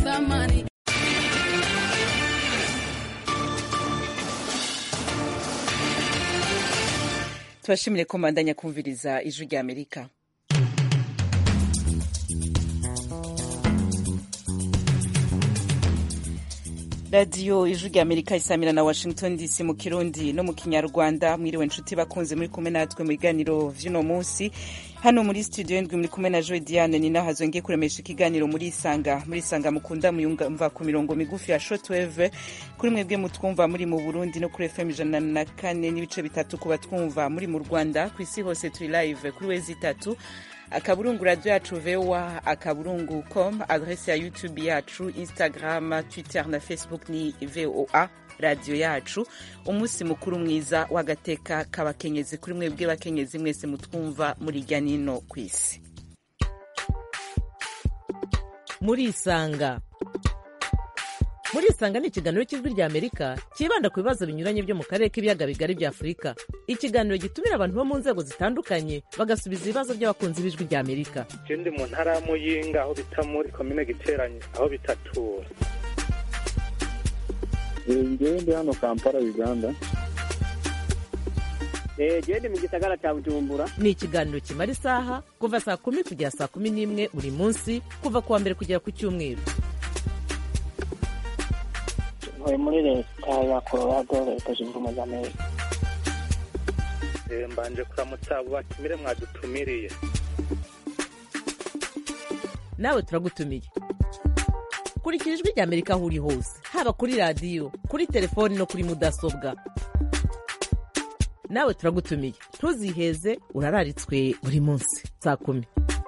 thamani. tubashimire ko mbandanya kumviriza ijwi rya amerika radiyo ijwi rya amerika isamira na washington dc mu kirundi no mu kinyarwanda mwiriwe nshuti bakunze muri kumwe natwe mu biganiro vy'uno munsi hano muri studio ndwi muri kumwe na joy diane ni naho hazongeye kuremesha ikiganiro muri isanga muri isanga mukunda muyumva ku mirongo migufi ya shortwave kuri mwebwe mutwumva muri mu burundi no kuri fm ijana na kane n'ibice bitatu kuba twumva muri mu rwanda ku isi hose turi live kuri wezi itatu akaburungu radio yacu voa akaburungu com adrese ya youtube yacu instagram twitter na facebook ni voa radiyo yacu umunsi mukuru mwiza w'agateka k'abakenyezi kuri mwebwe bakenyezi mwese mutwumva muri irya nino ku isi muri isanga muri isanga ni ikiganiro cy'ijwi rya amerika cyibanda ku bibazo binyuranye byo mu karere k'ibiyaga bigari bya afurika ikiganiro gitumira abantu bo mu nzego zitandukanye bagasubiza ibibazo by'abakunzi b'ijwi rya amerika je ndi mu ntara ya muyinga aho bita muri komine giteranye aho bitatura ngewe ndi hano kampala uganda gende mu gisagara cya bujumbura ni ikiganiro kimara isaha kuva saa kumi kugera saa kumi n'imwe buri munsi kuva ku wa mbere kugera ku cyumweru ntuye muri leta ya colorado leta zunze ubumwe za amerika Eh, mbanje kuramutsa abo batumire mwadutumiriye nawe turagutumiye kurikira ijwi rya amerika aho uri hose haba kuri radiyo kuri telefoni no kuri mudasobwa nawe turagutumiye ntuziheze urararitswe buri munsi saa kumi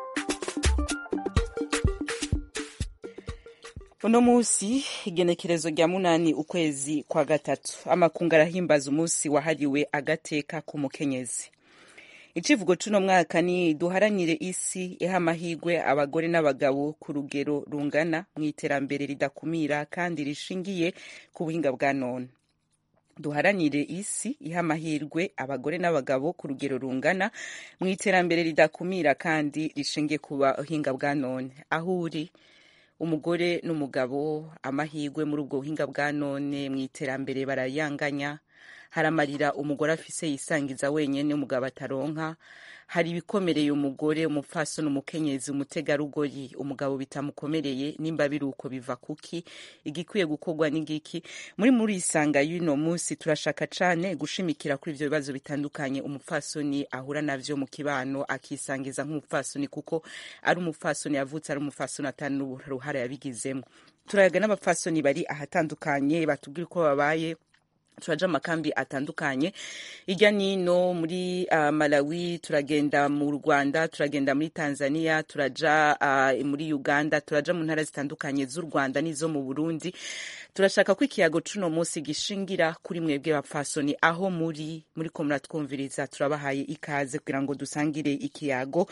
uno munsi igenekerezo rya munani ukwezi kwa gatatu amakungu arahimbaza umunsi wahariwe agateka k'umukenyezi icivugo c'uno mwaka ni duharanire isi iha amahirwe abagore n'abagabo ku rugero rungana mu iterambere ridakumira kandi rishingiye ku buhinga bwa none duharanire isi iha amahirwe abagore n'abagabo ku rugero rungana mu iterambere ridakumira kandi rishingiye ku buhinga bwa none aho uri umugore n'umugabo amahirwe muri ubwo buhinga bwa none mu iterambere barayanganya haramarira umugore afise yisangiza wenyene umugabo ataronka hari ibikomereye umugore umupfasoni umukenyezi umutegarugori umugabo bitamukomereye nimba biri uko biva kuki igikwiye gukorwa n'igiki muri muri isanga y'uno munsi turashaka cane gushimikira kuri ivyo bibazo bitandukanye umupfasoni ahura navyo mu kibano akisangiza nk'umupfasoni kuko ari umupfasoni yavutse ari umupfasoni atari n'uruhara yabigizemo turayaga n'abapfasoni bari ahatandukanye batubwira uko babaye turaja amakambi atandukanye irya nino muri uh, malawi turagenda mu rwanda turagenda muri tanzania turaja uh, muri uganda turaja mu ntara zitandukanye z'u rwanda n'izo mu burundi turashaka ko ikiyago cuno munsi gishingira kuri mwebwe bapfasoni aho muri muri ko muratwumviriza turabahaye ikaze kugira ngo dusangire ikiyago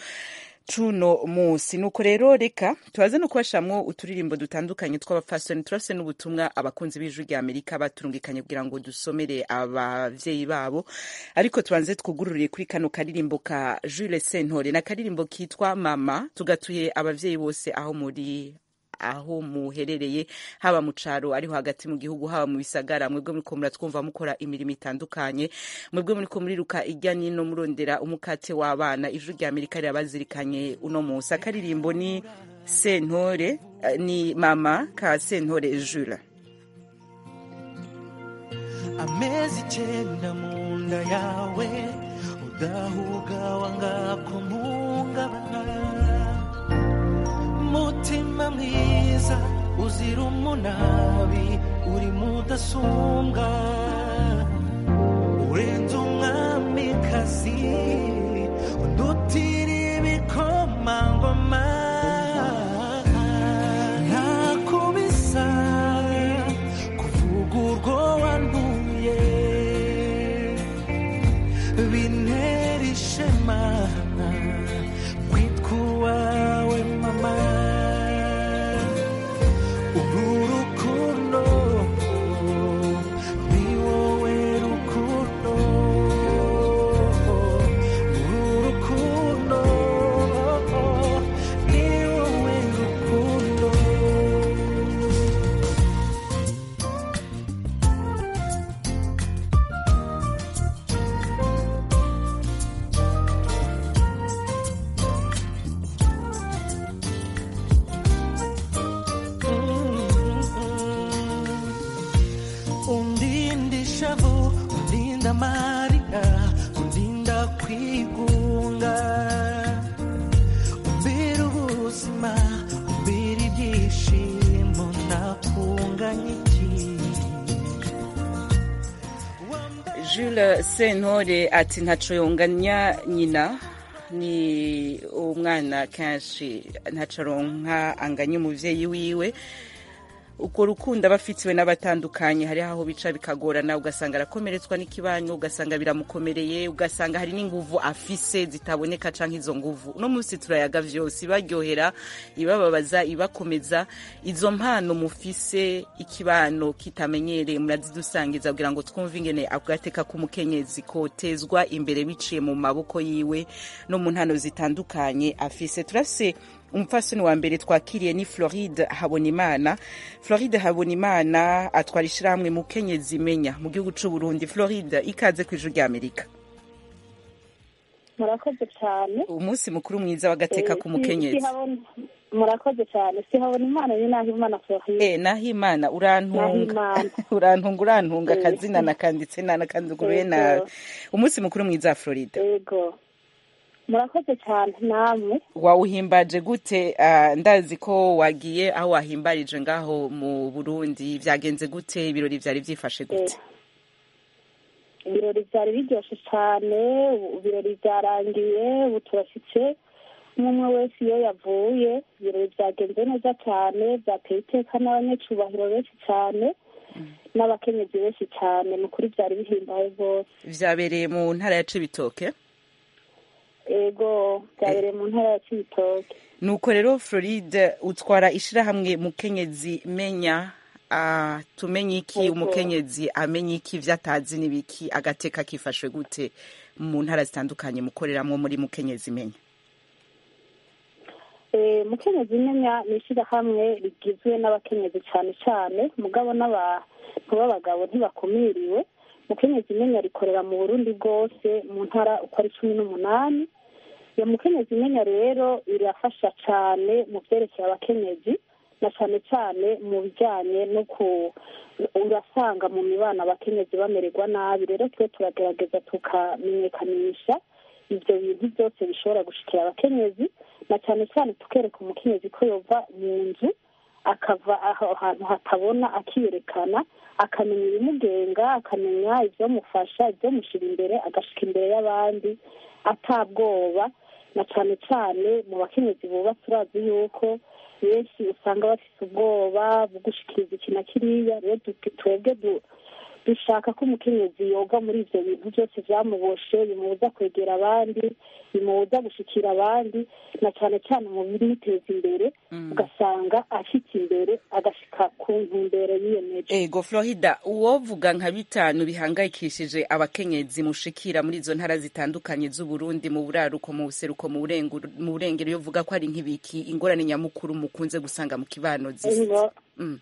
cuno munsi nuko rero reka tubaze no kubashamwo uturirimbo dutandukanye tw'abafasoni turase n'ubutumwa abakunzi b'ijwi rya amerika baturungikanye kugira ngo dusomere abavyeyi babo ariko tubanze twugururire kuri kano karirimbo ka jules sentore na karirimbo kitwa mama tugatuye abavyeyi bose aho muri aho muherereye haba mu caro ariho hagati mu gihugu haba mu bisagara mwebwe muriko muratwumva mukora imirimo itandukanye mwebwe muriko muriruka irya nino murondera umukate w'abana ijwi rya amerika rirabazirikanye uno munsi akaririmbo ni sentore eh, ni mama ka sentore jula amezi icyenda mu nda yawe udahuga wanga kumuhungabana mutima mwiza uzira umunabi uri mudasumbwa urenze umwamikazi udutira ibikomangoma ntakubisa kuvuga urwo wanduye bintera ishema kwitwa uwawe mama uru rukundo ni wowe rukundo uru rukundo ni amarira kundinda kwigunga umbera ubuzima umbera ibyishimo nakunganya iki Jules Sentore ati ntaco yonganya nyina ni umwana kenshi ntaco aronka anganya umuvyeyi wiwe urwo rukundo aba afitiwe n'abatandukanye hariho aho bica bikagorana ugasanga arakomeretswa n'ikibanyo ugasanga biramukomereye ugasanga hari n'inguvu afise zitaboneka canke izo nguvu uno munsi turayaga vyose ibaryohera ibababaza ibakomeza izo mpano mufise ikibano kitamenyereye murazidusangiza kugira ngo twumve ingene agateka k'umukenyezi kotezwa imbere biciye mu maboko yiwe no mu ntano zitandukanye afise turafise umupfasoni wa mbere twakiriye ni floride habonimana floride habonimana atwara ishyirahamwe mu kenyezi imenya mu gihugu cy'u burundi floride ikaze ku ijuru ry'amerika murakoze cyane umunsi mukuru mwiza w'agateka Eh, k'umukenyezi si- sihabona- murakoze cyane sihabona imana ni naho imana floride Eh, naho imana urantunga Nahimana. urantunga urantunga Eh. akazina nakanditse nanakanduguruye Yego. nawe umunsi mukuru mwiza wa floride yego murakoze cyane namwe wawuhimbaje gute Ah, ndazi ko wagiye aho wahimbarije ngaho mu burundi byagenze gute ibirori byari byifashe gute ibirori byari biryoshye cyane ubu ibirori byarangiye ubu turashyitse umwe umwe wese iyo yavuye ibirori byagenze neza cyane byateye iteka n'abanyacubahiro benshi cyane n'abakenyezi benshi cyane ni ukuri byari bihimbaye rwose vyabereye mu ntara ya cibitoke ego byabereye mu ntara ya cibitoke nuko rero floride utwara ishirahamwe mukenyezi menya ah, tumenye iki Yego. umukenyezi amenye iki ivyo atazi n'ibiki agateka kifashwe gute mu ntara zitandukanye mukoreramwo muri mukenyezi menya Eh, mukenyezi imenya ni ishyirahamwe rigizwe n'abakenyezi cyane cyane mugabo n'abantu b'abagabo ntibakumiriwe mukenyezi imenya rikorera mu burundi bwose mu ntara uko ari cumi n'umunani iyo mukenyezi imenya rero irafasha cyane mu byerekeye abakenyezi na cyane cyane mu bijyanye no ku urasanga mu mibano abakenyezi bamererwa nabi rero twe turagerageza tukamenyekanisha ibyo bintu byose bishobora gushikira abakenyezi na cyane cyane tukereka umukenyezi ko yova mu nzu akava aho hantu hatabona akiyerekana akamenya ibimugenga akamenya ibyamufasha ibyamushyira imbere agashika imbere y'abandi atabwoba na cyane cyane mu bakenyezi bubatse urazi yuko benshi usanga bafite ubwoba bwo gushikiriza iki na kiriya rero du- twebwe du- dushaka ko umukenyezi yoga muri ibyo bintu byose byamuboshe bimubuza kwegera abandi bimubuza gushikira abandi na cyane cyane mu bimuteza imbere ugasanga ashitse imbere agashika ku ntumbero yiyemeje ego florida uwovuga nka bitanu bihangayikishije abakenyezi mushikira muri izo ntara zitandukanye z'uburundi mu buraruko mu buseruko mu burengero mu burengero iyo uvuga ko ari nk'ibiki ingorane nyamukuru mukunze gusanga mu kibano zisi Ngo- Mm.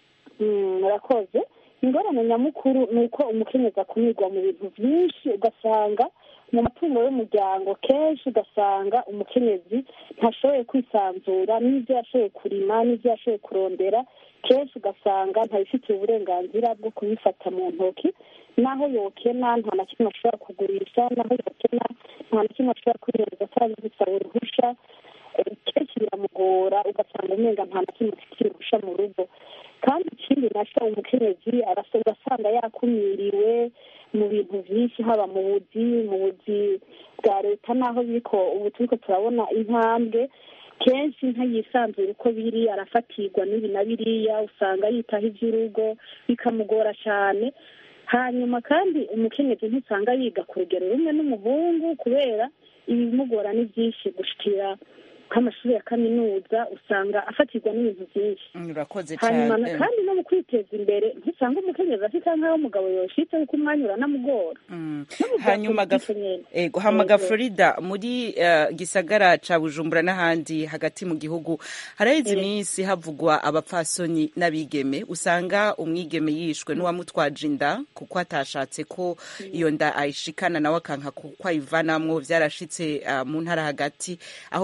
Mm, murakoze ingorane nyamukuru ni uko umukenyezi akumirwa mu bintu byinshi ugasanga mu matungo y'umuryango kenshi ugasanga umukenyezi ntashoboye kwisanzura n'ibyo yashoboye kurima n'ibyo yashoboye kurondera kenshi ugasanga ntabifitiye uburenganzira bwo kubifata mu ntoki naho yokena nta na kimwe ashobora kugurisha naho yokena nta na kimwe ashobora kwihereza cyangwa gusaba uruhusha Eh, kenshi biramugora ugasanga umenga nta na kimwe afitiye uruhusha mu rugo kandi ikindi nacyo umukenyezi arasa- ugasanga yakumiriwe mu bintu byinshi haba mu buzi mu buzi bwa leta n'aho biriko ubu turiko turabona intambwe kenshi ntayisanzura uko biri arafatirwa n'ibi na biriya usanga yitaho iby'urugo bikamugora cyane hanyuma kandi umukenyezi ntusanga yiga ku rugero rumwe n'umuhungu kubera ibimugora ni byinshi gushikira nk'amashuri ya kaminuza usanga afatirwa n'ibintu byinshi Mm, urakoze hanyuma na- cyane kandi no mu kwiteza imbere ntusanga umukenyezi afite nk'aho umugabo yoshitse kuko umwanya uranamugora Mm. No mu bya hanyuma politike gaf- nyene. ego hamaga Ego. florida muri eh, gisagara ca bujumbura n'ahandi hagati mu gihugu haraheze iminsi havugwa abapfasoni n'abigeme usanga umwigeme yishwe n'uwamutwaje inda kuko atashatse ko iyo nda ayishikana nawe akanka kuko ayivanamwo vyarashitse eh, mu ntara hagati aho bivugwa ko ari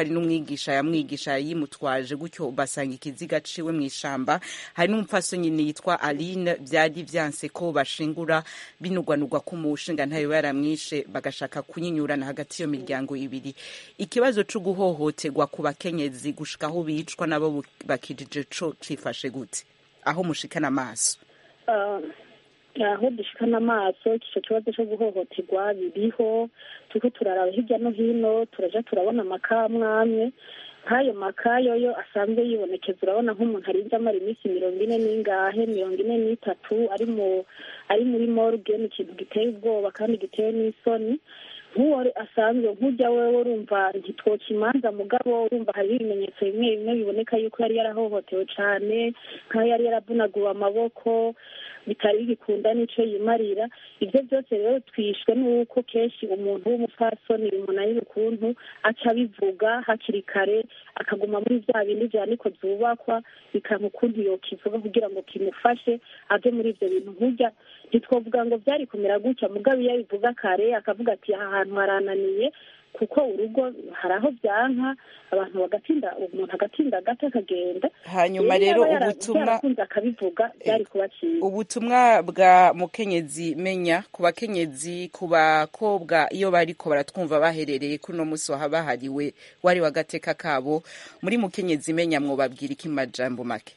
hari n'umwigisha yamwigisha yimutwaje gutyo basanga ikiziga ciwe mu ishamba hari n'umupfasoni nyine yitwa aline byari vyanse ko bashingura binugwanugwa ko umushinga ntayo yaramwishe bagashaka kunyinyurana hagati y'iyo miryango ibiri ikibazo co guhohoterwa ku bakenyezi gushika aho bicwa nabo bakijije co cifashe gute aho mushikana amaso Ah, aho dushikana amaso ico kibazo co guhohoterwa biriho turiko turaraba hirya no hino turaja turabona amakamwamwe nk'ayo makayo yo asanzwe yibonekeza urabona nk'umuntu arinze amara iminsi mirongo ine n'ingahe mirongo ine n'itatu ari mu ari muri morgue ni ikintu giteye ubwoba kandi giteye n'isoni nk'uwo asanzwe nk'ujya wewe urumva ntitwoca imanza mugabo urumva hariho ibimenyetso bimwe bimwe biboneka yuko yari yarahohotewe cane nk'aho yari yaravunaguwe amaboko bitari bigikunda n'ico yimarira ivyo byose rero twishwe n'uko kenshi umuntu w'umupfasoni bimunanira ukuntu aca abivuga hakiri kare akaguma muri vya bindi vya niko vyubakwa bikanka ukuntu yokivuga kugira ngo kimufashe ave muri ivyo bintu nk'urya ntitwovuga ngo vyari kumera gutya mugabo iyo abivuga kare akavuga ati aha hantu harananiye kuko urugo hari aho byanka abantu bagatinda umuntu agatinda gato akagenda hanyuma Iyo rero yaba yara- ubutumwa yarakunze akabivuga byari kuba cyiza ubutumwa bwa mukenyezi menya ku bakenyezi ku bakobwa iyo bariko baratwumva baherereye kuri uno munsi wahabahariwe wari wagateka kabo muri mukenyezi menya mwobabwira iki mu majambo make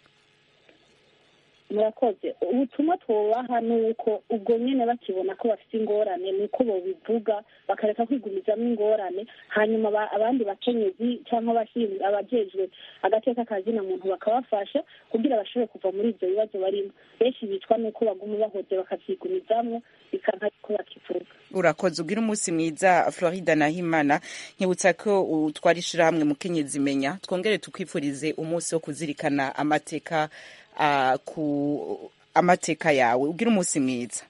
murakoze ubutumwa twubaha ni uko ubwo nyine bakibona ko bafite ingorane ni uko bobivuga bakareka kwigumizamo ingorane hanyuma aba- abandi bakenyezi cyangwa abashinzwe abajejwe agateka kazina muntu bakabafasha kugira bashobore kuva muri ibyo bibazo barimo benshi bicwa n'uko baguma bahoze bakavyigumizamwo bikanka ko bakivuga urakoze ugira umunsi mwiza florida nahimana nkibutsa ko utwara ishirahamwe mukenyezi menya twongere tukwifurize umunsi wo kuzirikana amateka ah, ku amateka yawe ugira umunsi mwiza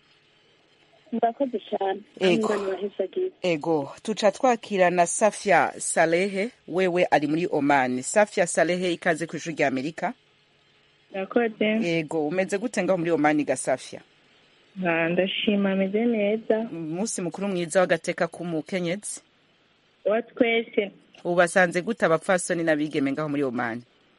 murakoze cyane Ego. kandi bahezagiye ego tuca twakira na safia salehe wewe ari muri oman safia salehe ikaze ku ishuri rya amerika Murakoze ego umeze gute ngaho muri oman ga safia Ah, ndashima ameze neza umunsi mukuru mwiza w'agateka k'umukenyezi wa twese ubasanze gute abapfasoni n'abigeme ngaho muri oman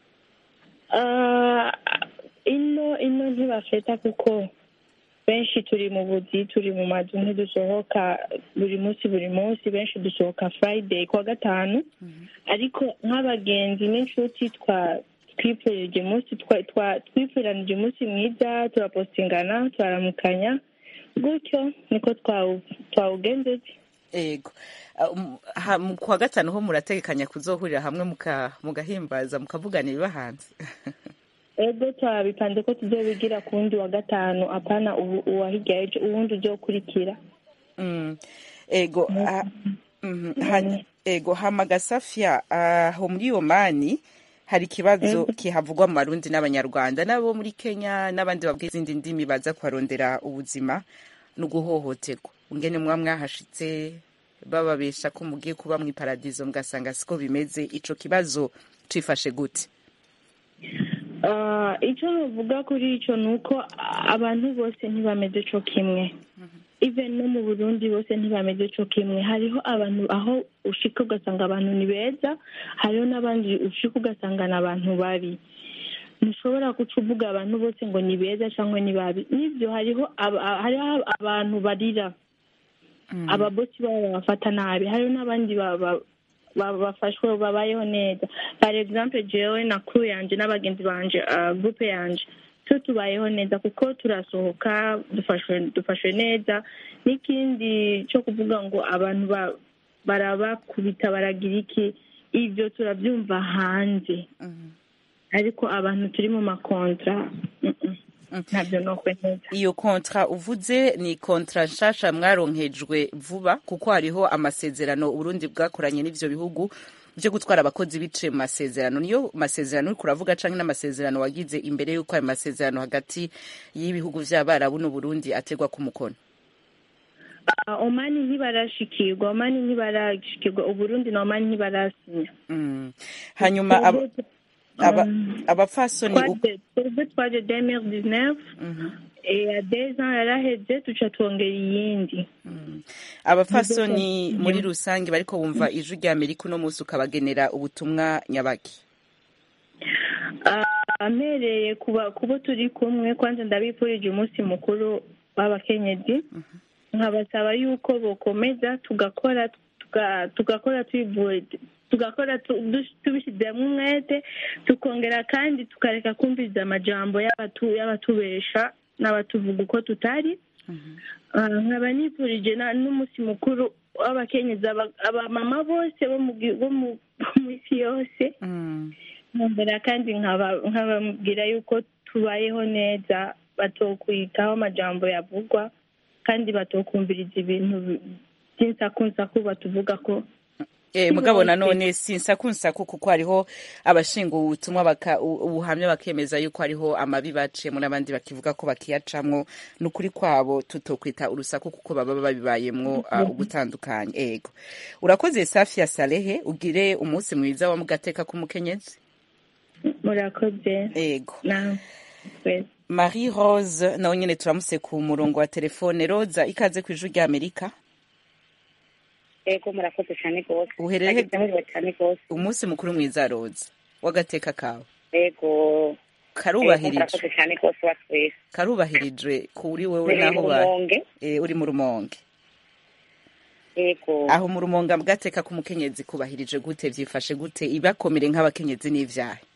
Ah, ino ino ntibafeta kuko benshi turi mu buzi turi mu mazu ntidusohoka buri munsi buri munsi benshi dusohoka friday kuwa gatanu ariko nk'abagenzi n'inshuti twa twipfurije umunsi twa- twa- twipfuranije umunsi mwiza turapostingana turaramukanya gutyo niko twawu- twawugenjeje ego Ah, um, ha- mu- kuwa gatanu ho murategekanya kuzohurira hamwe muka- mugahimbaza mukavugana ibibahanze ego twabipanze ko tuzobigira ku wundi wa gatanu apana ubu uwahirya ejo uwundi uzokurikira Mm. ego ah, mhm, hany- ego hamaga safia aho muri omani hari ikibazo kihavugwa mu barundi n'abanyarwanda n'abo muri kenya n'abandi babwiye izindi ndimi baza kuharondera ubuzima no guhohoterwa ngene muba mwahashitse bababesha ko mugiye kuba mu iparadizo mugasanga siko bimeze ico kibazo cifashe gute Ah, icyo navuga kuri icyo ni uko abantu bose ntibameze co kimwe even no mu burundi bose ntibameze co kimwe hariho abantu aho ushika ugasanga abantu ni beza hariho n'abandi ushika ugasanga ni abantu babi ntushobora guca uvuga abantu bose ngo ni beza cyangwa ni babi n'ibyo hariho aba- hariho abantu barira ababosi babo babafata nabi hariho n'abandi baba- ba- bafashwe babayeho neza par exemple jewe na crew yanje n'abagenzi banje uh, groupe yanje twe tubayeho neza kuko turasohoka dufashwe dufashwe neza n'ikindi cyo kuvuga ngo abantu ba- barabakubita baragira iki ibyo turabyumva hanze ariko abantu turi mu makontra mm, mm, ntabyo nokwe neza iyo kontra uvuze ni kontra nshasha mwaronkejwe vuba kuko hariho amasezerano uburundi bwakoranye n'ivyo bihugu byo gutwara abakozi biciye mu masezerano niyo masezerano uriko uravuga canke n'amasezerano wagize imbere y'uko ayo masezerano hagati y'ibihugu vy'abarabu n'uburundi ategwa ku mukono Ah, omani ntibarashikirwa omani ntibarashikirwa uburundi na omani ntibarasinya Mm. hanyuma aba- aba- abapfasoni u- Twaje- twebwe twaje 2019 Mhm. ya deux ans yaraheze tuca twongera iyindi Mm. abafasoni muri rusange bariko bumva ijwi rya amerika uno munsi ukabagenera ubutumwa nyabaki amereye kuba kubo turi kumwe kwanza ndabifurije umunsi mukuru w'abakenyezi nkabasaba yuko bokomeza tugakora tuga- tugakora twivuye tugakora tu- dush- tubishyizemo umwete tukongera kandi tukareka kumviriza amajambo y'abatu- y'abatubesha n'abatuvuga uko tutari Ah, nkaba nifurije na- n'umunsi mukuru w'abakenyezi aba- abamama bose bo mu gi- bo mu bo mu isi yose nkongera kandi nkaba- nkababwira yuko tubayeho neza batokwitaho amajambo yavugwa kandi batokumviriza ibintu bi- by'insakunsaku batuvuga ko Eh, mugabo nanone sinsakunsaku kuko hariho abashinga ubutumwa baka- u- ubuhamya bakemeza yuko hariho amabi baciyemo n'abandi bakivuga ko bakiyacamwo ni ukuri kwabo tutokwita urusaku kuko baba babibayemwo uh, ugutandukanye ego urakoze safi ya salehe ugire umunsi mwiza wa mugateka k'umukenyezi murakoze ego nawe twese marie rose nawe nyene turamuse ku murongo wa telefone roza ikaze ku ijwi rya amerika ego murakoze cyane rwose Uhereye he- Nagize amahirwe cyane rwose umunsi mukuru mwiza roza w'agateka kawe ego ego karubahirijwe murakoze cyane rwose wa twese karubahirijwe kuri wewe Turi naho mu ubaye Rumonge. Eh, uri mu rumonge ego aho mu rumonge bwateka k'umukenyezi kubahirije gute vyifashe gute ibakomere nk'abakenyezi n'ivyaha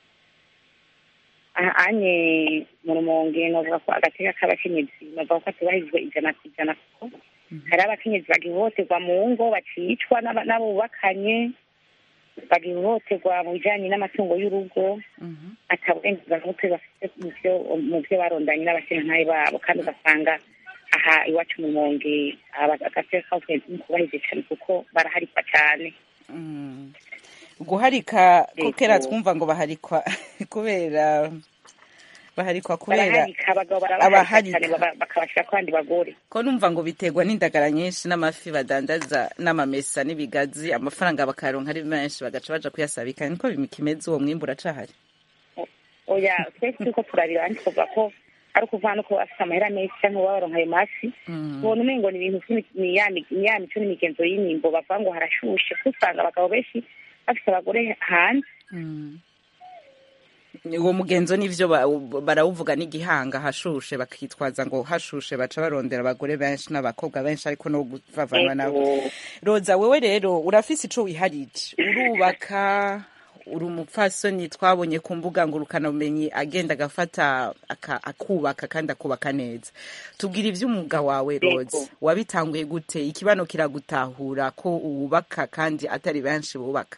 aha anye mu rumonge novuga ko agateka k'abakenyezi novuga ko atubahirijwe ijana ku ijana kuko hari abakenyezi bagihohoterwa mu ngo bacicwa n'aba- n'abo bubakanye bagihohoterwa mu bijanye n'amatungo y'urugo ataburenganzira bw'umutwe bafite mu vyo mu vyo barondanye n'abashingantahe babo kandi ugasanga aha iwacu mu rumonge aba- agateka k'abakenyezi ntikubahirijwe cane kuko baraharikwa cane guharika ko Yego. kera twumva ngo baharikwa kubera baharikwa kubera baraharika abagabo barabaharika abaharika. cane baba- bakabashira ku bandi bagore ko numva ngo biterwa n'indagara nyinshi n'amafi badandaza n'amamesa n'ibigazi amafaranga bakayaronka ari menshi bagaca baja kuyasabika niko kimeze uwo mwimbu uracahari oya twese turiko turarira abandi tuvuga ko ari ukuvana uko bafite amahera menshi canke baba baronka ayo mafi ubona umengo ni ibintu vy'imi- ni ya mi- ni ya mico n'imigenzo y'inimbo bavuga ngo harashushe kuko usanga abagabo benshi bafite abagore hanze uwo mugenzo n'ivyo ba- barawuvuga n'igihanga hashushe bakitwaza ngo hashushe baca barondera abagore benshi n'abakobwa benshi ariko no kuvavanwa nabo Ego. roza wewe rero urafise ico wiharije urubaka uri umupfasoni twabonye ku mbuga ngurukanabumenyi agenda agafata aka- akubaka kandi akubaka neza tubwira ivy'umwuga wawe roza Yego. wabitanguye gute ikibano kiragutahura ko wubaka kandi atari benshi bubaka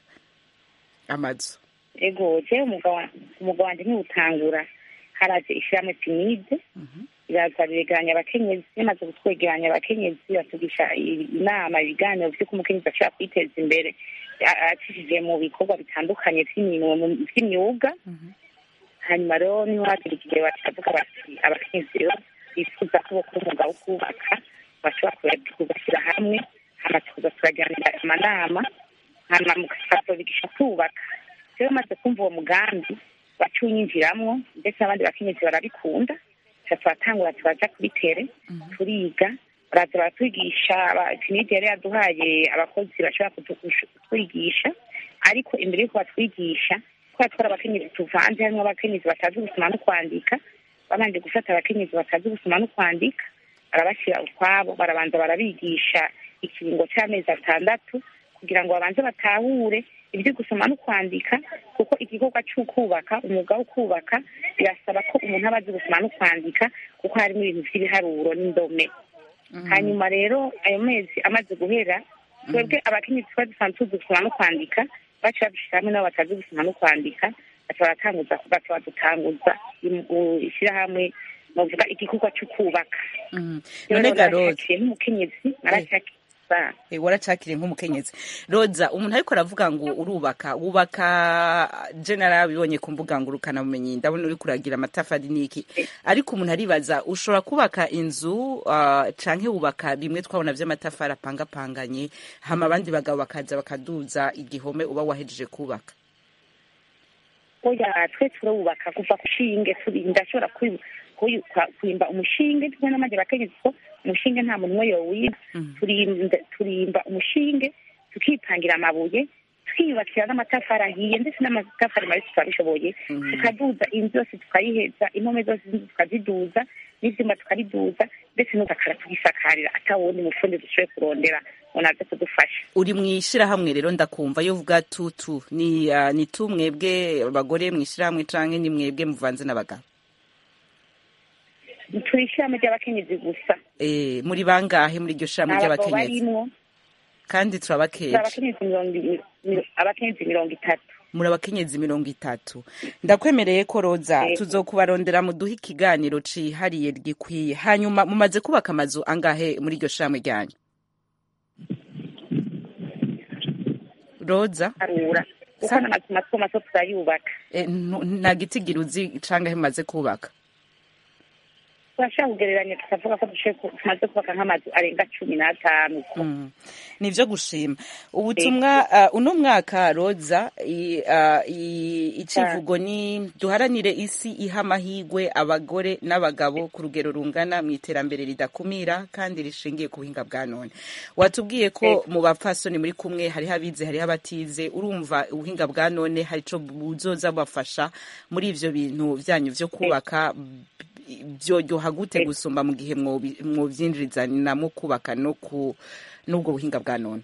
amazu ego jewe umugabo wa- umugabo wanje ntiwutangura haraje ishirahamwe pinide iraza biregeranya abakenyezi bimaze kutwegeranya abakenyezi batugisha i- inama ibiganiro vy'uko umukenyezi ashobora kwiteza imbere a- acishije mu bikorwa bitandukanye vy'imirimo mu- vy'imyuga hanyuma rero niho hagera igihe batavuga bati abakenyezi rero bifuza ko bokora umwuga wo kubaka bashobora kuya- kugashyira hamwe hama tukaza turagiranira amanama hama mukazobigisha kubaka rero maze kumva uwo mugambi baca unyinjiramwo ndetse n'abandi bakenyezi barabikunda tuca turatangura turaja kuri tere turiga baraza baratwigisha pinidi yari yaduhaye abakozi bashobora kutu- kutwigisha ariko imbere y'uko batwigisha kubera twari abakenyezi tuvanze harimwo abakenyezi batazi gusoma no kwandika babanje gufata abakenyezi batazi gusoma no kwandika barabashyira ukwabo barabanza barabigisha ikiringo cy'amezi atandatu kugira ngo babanze batahure ibyo gusoma no kwandika kuko igikorwa cy'ukubaka umwuga wo kubaka birasaba ko umuntu aba azi gusoma no kwandika kuko harimo ibintu by'ibiharuro n'indome hanyuma rero ayo mezi amaze guhera twebwe abakenyezi twari dusanzwe tuzi gusoma no kwandika baca babishyira hamwe n'abo batazi gusoma no kwandika baca baratanguza baca badutanguza im- ishyirahamwe bavuga igikorwa cyo kubaka none garoza naracakiye nk'umukenyezi naracakiye Eh, waracakiriye nk'umukenyezi roza umuntu ariko aravuga ngo urubaka wubaka je narabibonye ku mbuga ngurukanabumenyi ndabona uri kuragira amatafari n'iki ariko umuntu aribaza ushobora kubaka inzu uh, canke wubaka bimwe twabona vy'amatafari apangapanganye hama abandi bagabo bakaza bakaduza igihome uba wahejeje kubaka oya twe turubaka kuva ku shinge turi ndashobora kwi- kuyu- kwa- kwimba umushinge twe n'amajya abakenyezi ko umushinge nta muntu umwe yowiba turimba turimba umushinge tukipangira amabuye twiyubakira n'amatafari ahiye ndetse n'amatafari mabi tukabishoboye tukaduza inzu yose tukayiheza impome zose z'inzu tukaziduza n'ivyuma tukariduza ndetse n'udakara tugisakarira atawundi mufundi dushoboye kurondera ngo naze kudufasha uri mu ishyirahamwe rero ndakumva iyo uvuga tutu ni ah, ni tu mwebwe abagore mu ishyirahamwe canke ni mwebwe muvanze n'abagabo turi ishyirahamwe ry'abakenyezi gusa Eh, muri bangahe muri iryo shyirahamwe nta bagabo ry'abakenyezi barimwo kandi turi turabakeje abakenyezi mirongo i- mi- abakenyezi mirongo itatu muri abakenyezi mirongo itatu ndakwemereye ko roza Yego. tuzokubarondera muduhe ikiganiro cihariye gikwiye hanyuma mumaze kubaka amazu angahe muri iryo shyirahamwe ryanyu roza arura kuko Sa- n'amazu mato mato turayubaka Eh, ntu- nta gitigira uzi cangahe mumaze kubaka turashobora kugereranya tukavuga ko dushoboye ku- tumaze kubaka nk'amazu arenga cumi n'atanu Mm. ni ivyo gushima ubutumwa uh, uno mwaka roza i- uh, i- icivugo ni duharanire isi iha amahigwe abagore n'abagabo ku rugero rungana mu iterambere ridakumira kandi rishingiye ku buhinga bwa none watubwiye ko mu bapfasoni muri kumwe hariho abize hariho abatize urumva ubuhinga bwa none hari ico buzoza bafasha muri ivyo bintu vyanyu vyo kubaka byoryoha gute gusumba mu gihe mwobi- mwovyinjirizanamo kubaka no ku n'ubwo buhinga bwa none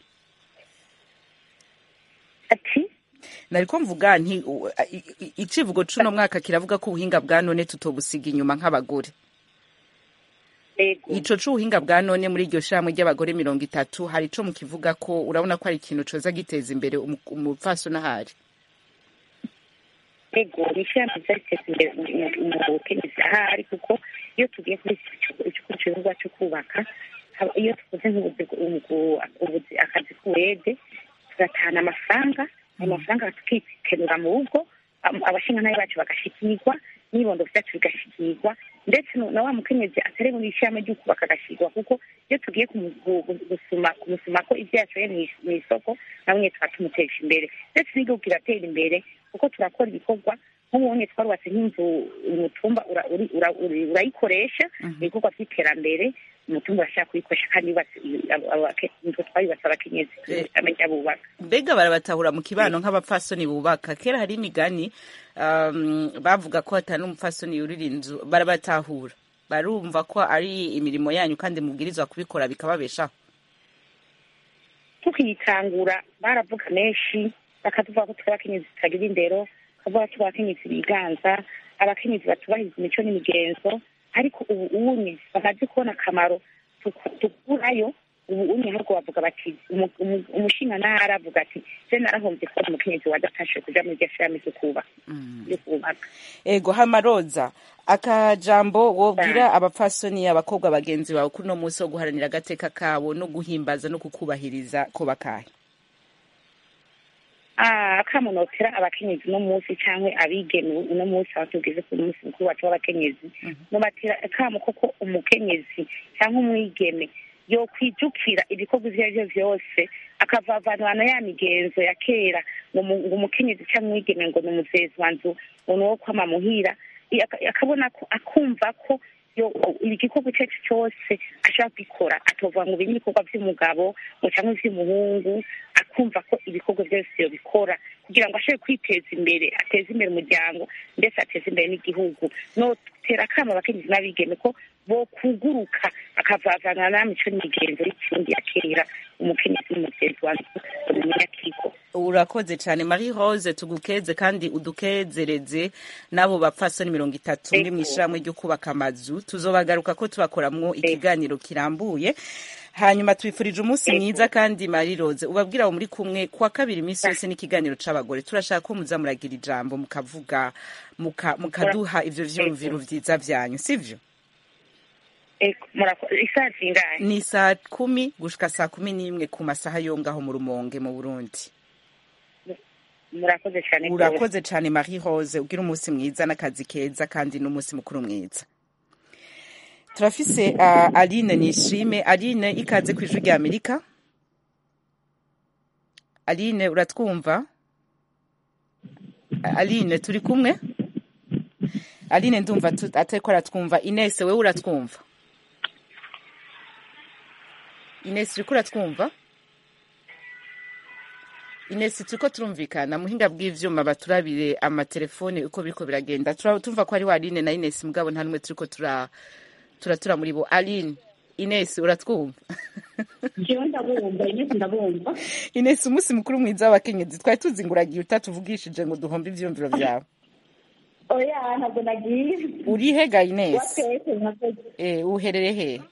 ati nariko mvuga nti u- i- i- icivugo c'uno mwaka kiravuga ko ubuhinga bwa none tutobusiga inyuma nk'abagore ego ico c'ubuhinga bwa none muri iryo shirahamwe ry'abagore mirongo itatu hari ico mukivuga ko urabona ko ari ikintu coza giteza imbere umu- umupfasoni ahari ego ni ishyirahamwe ryateza imbere mu bukenyezi ahari kuko iyo tugiye kuri icyo gikorwa cyo kubaka haba- iyo tukoze nk'ubuzi ubu- ubuzi akazi k'uwede tugatahana amafaranga ayo mafaranga tukikenura mu rugo am- abashingantahe bacu bagashikirwa n'ibondo vyacu bigashikirwa ndetse no- na wa mukenyezi atari mu ishyirahamwe ryo kubaka agashikirwa kuko iyo tugiye kumu- gu- gu- gusuma kumusuma ko ivyo yashoye mw'is- mw'isoko nawe nyene tuba tumutesha imbere ndetse n'igihugu kiratera imbere kuko turakora ibikorwa nk'ubunye twarubatse nk'inzu umutumba ura- uri- ura- uri- urayikoresha ibikorwa vy'iterambere umutumba urashaka kuyikoresha kandi yubatse abo- abo- ake- inzu twayubatse abakenyezi amenya bubaka mbega barabatahura mu kibano nk'abapfasoni bubaka kera hari imigani um, bavuga ko hatari n'umupfasoni yurira inzu barabatahura barumva ko ari imirimo yanyu kandi mubwirizwa kubikora bikababeshaho tukiyitangura baravuga menshi bakavuga ko turi abakenyezi tutagira indero bakavuga ko turi abakenyezi biganza abakenyezi batubahiriza imico n'imigenzo ariko ubu unye bamaze kubona akamaro tuku- dukurayo ubu unye ahubwo bavuga bati umu- umu- umushinganara avuga ati je narahombye kubona umukenyezi wadatashe kuja muri iryo shirahamwe ryo kubaka ryo kubaka ego hamaroza akajambo wobwira abapfasoni abakobwa bagenzi bawe kuri uno munsi wo guharanira agateka kabo no guhimbaza no kukubahiriza ko bakahe Ah, akamunotera abakenyezi uno munsi canke abigeme uno munsi aho tugeze ku munsi mukuru wacu w'abakenyezi nobatera akamo koko umukenyezi canke umwigeme yokwijukira ibikorwa ivyo ari vyo vyose akavavanwana ya migenzo ya kera ngo mu- ngo umukenyezi canke umwigeme ngo ni umuzezi wa nzu ngo ni uwo kwama muhira I- aka- akabona ko akumva ko yo igikorwa icyo ari cyo cyose ashobora kugikora atovuga ngo ibi ni ibikorwa by'umugabo ngo cyangwa iby'umuhungu akumva ko ibikorwa byose yobikora kugira ngo ashobore kwiteza imbere ateze imbere umuryango ndetse ateze imbere n'igihugu notera akama abakenyezi n'abigeme ko bokuguruka akavavana na mico n'imigenzo y'ikirundi ya kera umukenyezi n'umutezi wanjye umunyakigo urakoze cyane marie rose tugukeze kandi udukezereze n'abo bapfasoni mirongo itatu muri mu ishyirahamwe ryo kubaka amazu tuzobagaruka ko tubakoramwo ikiganiro kirambuye hanyuma tubifurije umunsi mwiza kandi marie rose ubabwira abo muri kumwe kuwa kabiri iminsi yose n'ikiganiro c'abagore turashaka ko muza muragira ijambo mukavuga muka- mukaduha ivyo vyumviro vyiza vyanyu sivyo Eko, murako- isaha zingahe ni saa kumi gushika saa kumi n'imwe ku masaha yo ngaho mu rumonge mu burundi murakoze cyane rwose. urakoze cyane marie rose ugira umunsi mwiza n'akazi keza kandi n'umunsi mukuru mwiza turafise uh, aline nishime aline ikaze ku ijwi rya amerika aline uratwumva aline turi kumwe aline ndumva tu- atariko aratwumva inese wewe uratwumva inese uriko uratwumva inesi turiko turumvikana muhinga bw'ivyuma baturabire amatelefone uko biriko biragenda Tura- tumva ko hariho aline na inesi mugabo nta numwe turiko tura turatura muri bo aline inesi uratwumva jewe ndabumva inesi ndabumva inesi umunsi mukuru mwiza w'abakenyezi twari tuzi ngo uragiye utatuvugishije ngo duhombe ivyumviro vyawe oya ntabwo nagiye urihe ga inesi watwese nkakoze Eh, uherereye he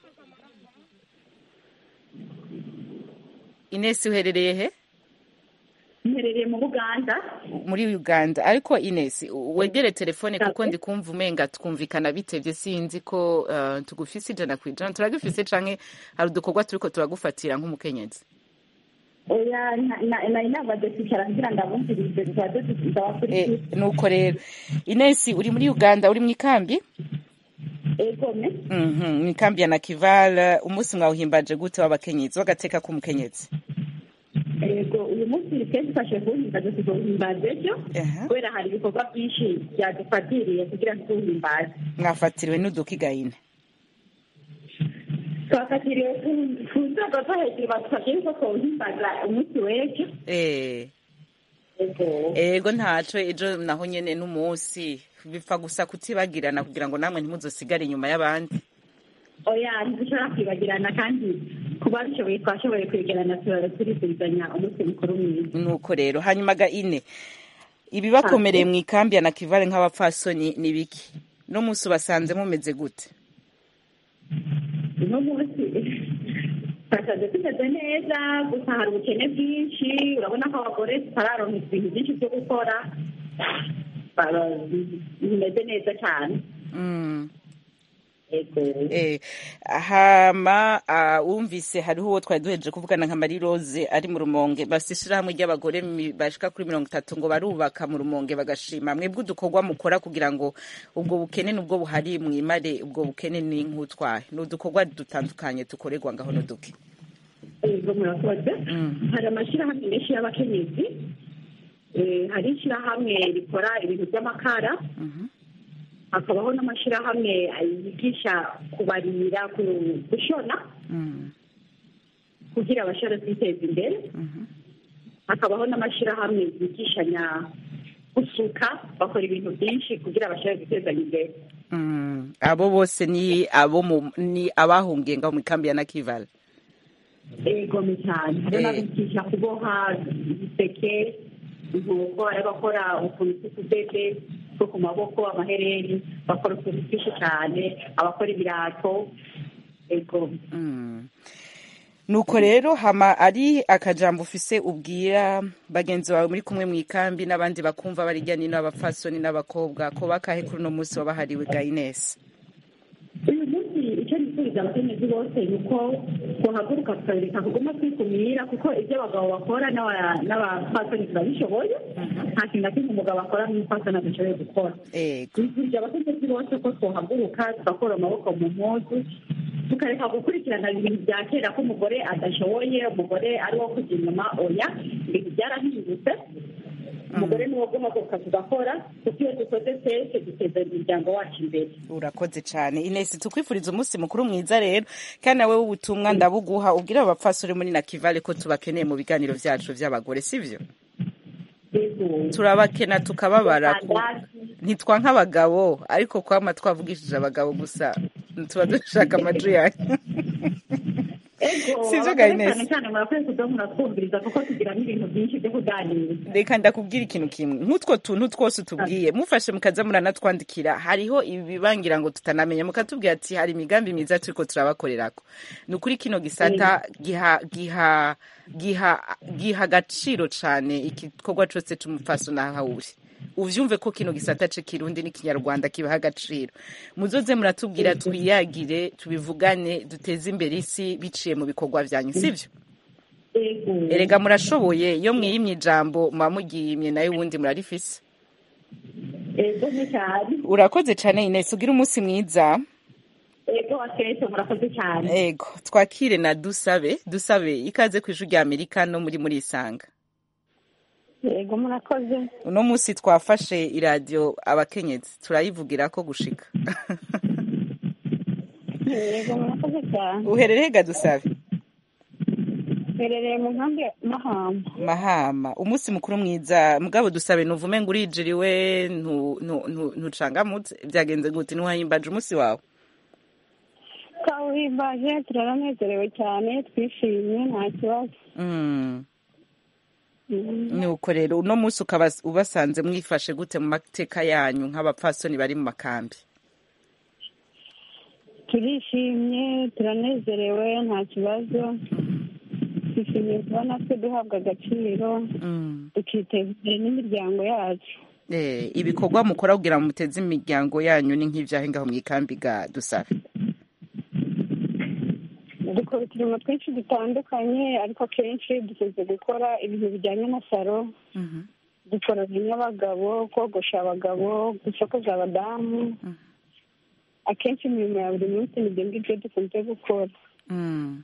inesi uherereye he mperereye mu buganda muri uganda ariko inesi wegere telefone kuko ndi kumva umenga twumvikana bitevye sinzi ko uh, tugufise ijana kwijana turagufise canke hari udukorwa turiko turagufatira nk'umukenyezi oya na- na- nari namaze kwicara kugira ndabumvirize tuzaze tuzabakurikira Eh, nuko rero inesi uri muri uganda uri mw'ikambi egome Mhm, mw'ikambi ya nakival umunsi mwawuhimbaje gute w'abakenyezi w'agateka k'umukenyezi ego uyu munsi twe dufashe kuwuhimbaza tuzohimbaza ejo Aha. kubera hari ibikorwa byinshi byadufatiriye kugira ngo tuwuhimbaze mwafatiriwe n'udukigayine twafatiriwe ku- ku nzego zo hejuru badufashe yuko twawuhimbaza umunsi w'ejo eh ego ego ntaco ejo naho nyene n'umunsi bipfa gusa kutibagirana kugira ngo namwe ntimuzosigare inyuma y'abandi oya ntidushobora kwibagirana kandi kuba bishoboye twashoboye kwegerana turara turizuzanya umunsi mukuru mwiza nuko rero hanyuma ga ine ibibakomereye mu ikambi ya nakivale nk'abapfasoni ni biki no munsi ubasanze mumeze gute uno munsi twasanze tumeze neza gusa hari ubukene bwinshi urabona ko abagore tutararonka ibintu byinshi byo gukora Bara- bimeze neza cyane Mm. ego Eh, hama ah, wumvise hariho uwo twari duhejeje kuvugana nka Marie Rose ari mu rumonge bafite ishirahamwe ry'abagore mi- bashika kuri mirongo itatu ngo barubaka mu rumonge bagashima mwebwe udukorwa mukora kugira ngo ubwo bukene nubwo buhari mwimare ubwo bukene ni nk'utwahe ni udukorwa dutandukanye tukorerwa ngaho n'uduke ego murakoze Mm. hari amashyirahamwe menshi y'abakenyezi Eh, hari ishyirahamwe rikora ibintu by'amakara Mhm. hakabaho n'amashyirahamwe yigisha kubarira ku- gushona Mm. kugira abashobore kwiteza imbere Mhm. hakabaho n'amashyirahamwe yigishanya gusuka bakora ibintu byinshi kugira bashobore gutezanya imbere Mm. abo bose ni abo mu- ni abahungiye ngaho mu ikambi ya Nakivale egome cyane hari Eh. n'abigisha kuboha ibiseke inkoko hari abakora utuntu tw'utudede two ku maboko amahereni bakora utuntu twinshi cyane abakora ibirato ego Mm. nuko rero hama ari akajambo ufise ubwira bagenzi bawe muri kumwe mu ikambi n'abandi bakumva barijya nino abapfasoni n'abakobwa ko bakahe kuri uno munsi wabahariwe ga Ines uyu munsi icyo nifuriza abakenyezi bose ni uko twahaguruka tukareka kuguma twikumira kuko ibyo abagabo bakora n'aba- n'abapfasoni turabishoboye nta kintu na kimwe umugabo akora n'umupfasoni adashoboye gukora ego twifurije abakenyezi bose ko twahaguruka tugakora amaboko mu mpuzu tukareka gukurikirana ibintu bya kera ko umugore adashoboye umugore ari wo kujya inyuma oya ibintu byarahindutse umugore ni wo guhaguruka tugakora kuko iyo dukoze twese duteza imiryango wacu imbere urakoze cyane Ines tukwifuriza umunsi mukuru mwiza rero kandi nawe w'ubutumwa ndabuguha ubwira abapfasoni muri Nakivale ko tubakeneye mu biganiro vyacu vy'abagore sivyo turabakena tukababara ku ntitwa nk'abagabo ariko kwama twavugishije abagabo gusa tuba dushaka amajwi yanyu ego Sivyo, abagore Gaines? cyane cyane murakwiye kuza muratwumviriza kuko tugira n'ibintu byinshi byo kuganira reka ndakubwira ikintu kimwe nk'utwo tuntu twose utubwiye mufashe mukaza muranatwandikira hariho ibibangira ngo tutanamenya mukatubwira ati hari imigambi myiza turiko turabakorerako ni ukuri kino gisata giha giha giha giha agaciro cane igikorwa cose c'umupfaso naho uri uvyumve ko kino gisata c'ikirundi n'ikinyarwanda kibaha agaciro muzoze muratubwira twiyagire tubivugane duteze imbere isi biciye mu bikorwa vyanyu sivyo ego erega murashoboye iyo mwiyimye ijambo muba mugiyimye nayo ubundi murarifise ego ni cyane urakoze cane Ines ugira umunsi mwiza ego akenshi murakoze cyane ego twakire na dusabe dusabe ikaze ku ijwi rya amerika no muri muri isanga yego murakoze uno munsi twafashe iradiyo abakenyezi turayivugira ko gushika yego murakoze cyane uherereye ga dusabe mperereye mu nkambi ya mahamba mahama umunsi mukuru mwiza mugabo dusabe nuvume ngo urijiriwe ntu- ntu- ntu- ntucangamutse byagenze gute ntiwahimbaje umunsi wawe twawuhimbaje turaranezerewe cyane twishimye nta kibazo Mm. Mm. nuko rero uno munsi ukaba ubasanze mwifashe gute mu mateka yanyu nk'abapfasoni bari mu makambi turishimye turanezerewe nta kibazo twishimiye kuba natwe duhabwa agaciro Mm. tukiteza imbere n'imiryango yacu Eh, ibikorwa mukora kugira ngo muteze imiryango yanyu ni nk'ibyahe ngaho mu ikambi ga dusabe dukora uturimo twinshi dutandukanye ariko akenshi dukunze gukora ibintu bijyanye na salo Mhm. dukora abagabo kogosha abagabo gusokoza abadamu akenshi imirimo ya buri munsi ni ibyo ngibyo dukunze gukora Mm.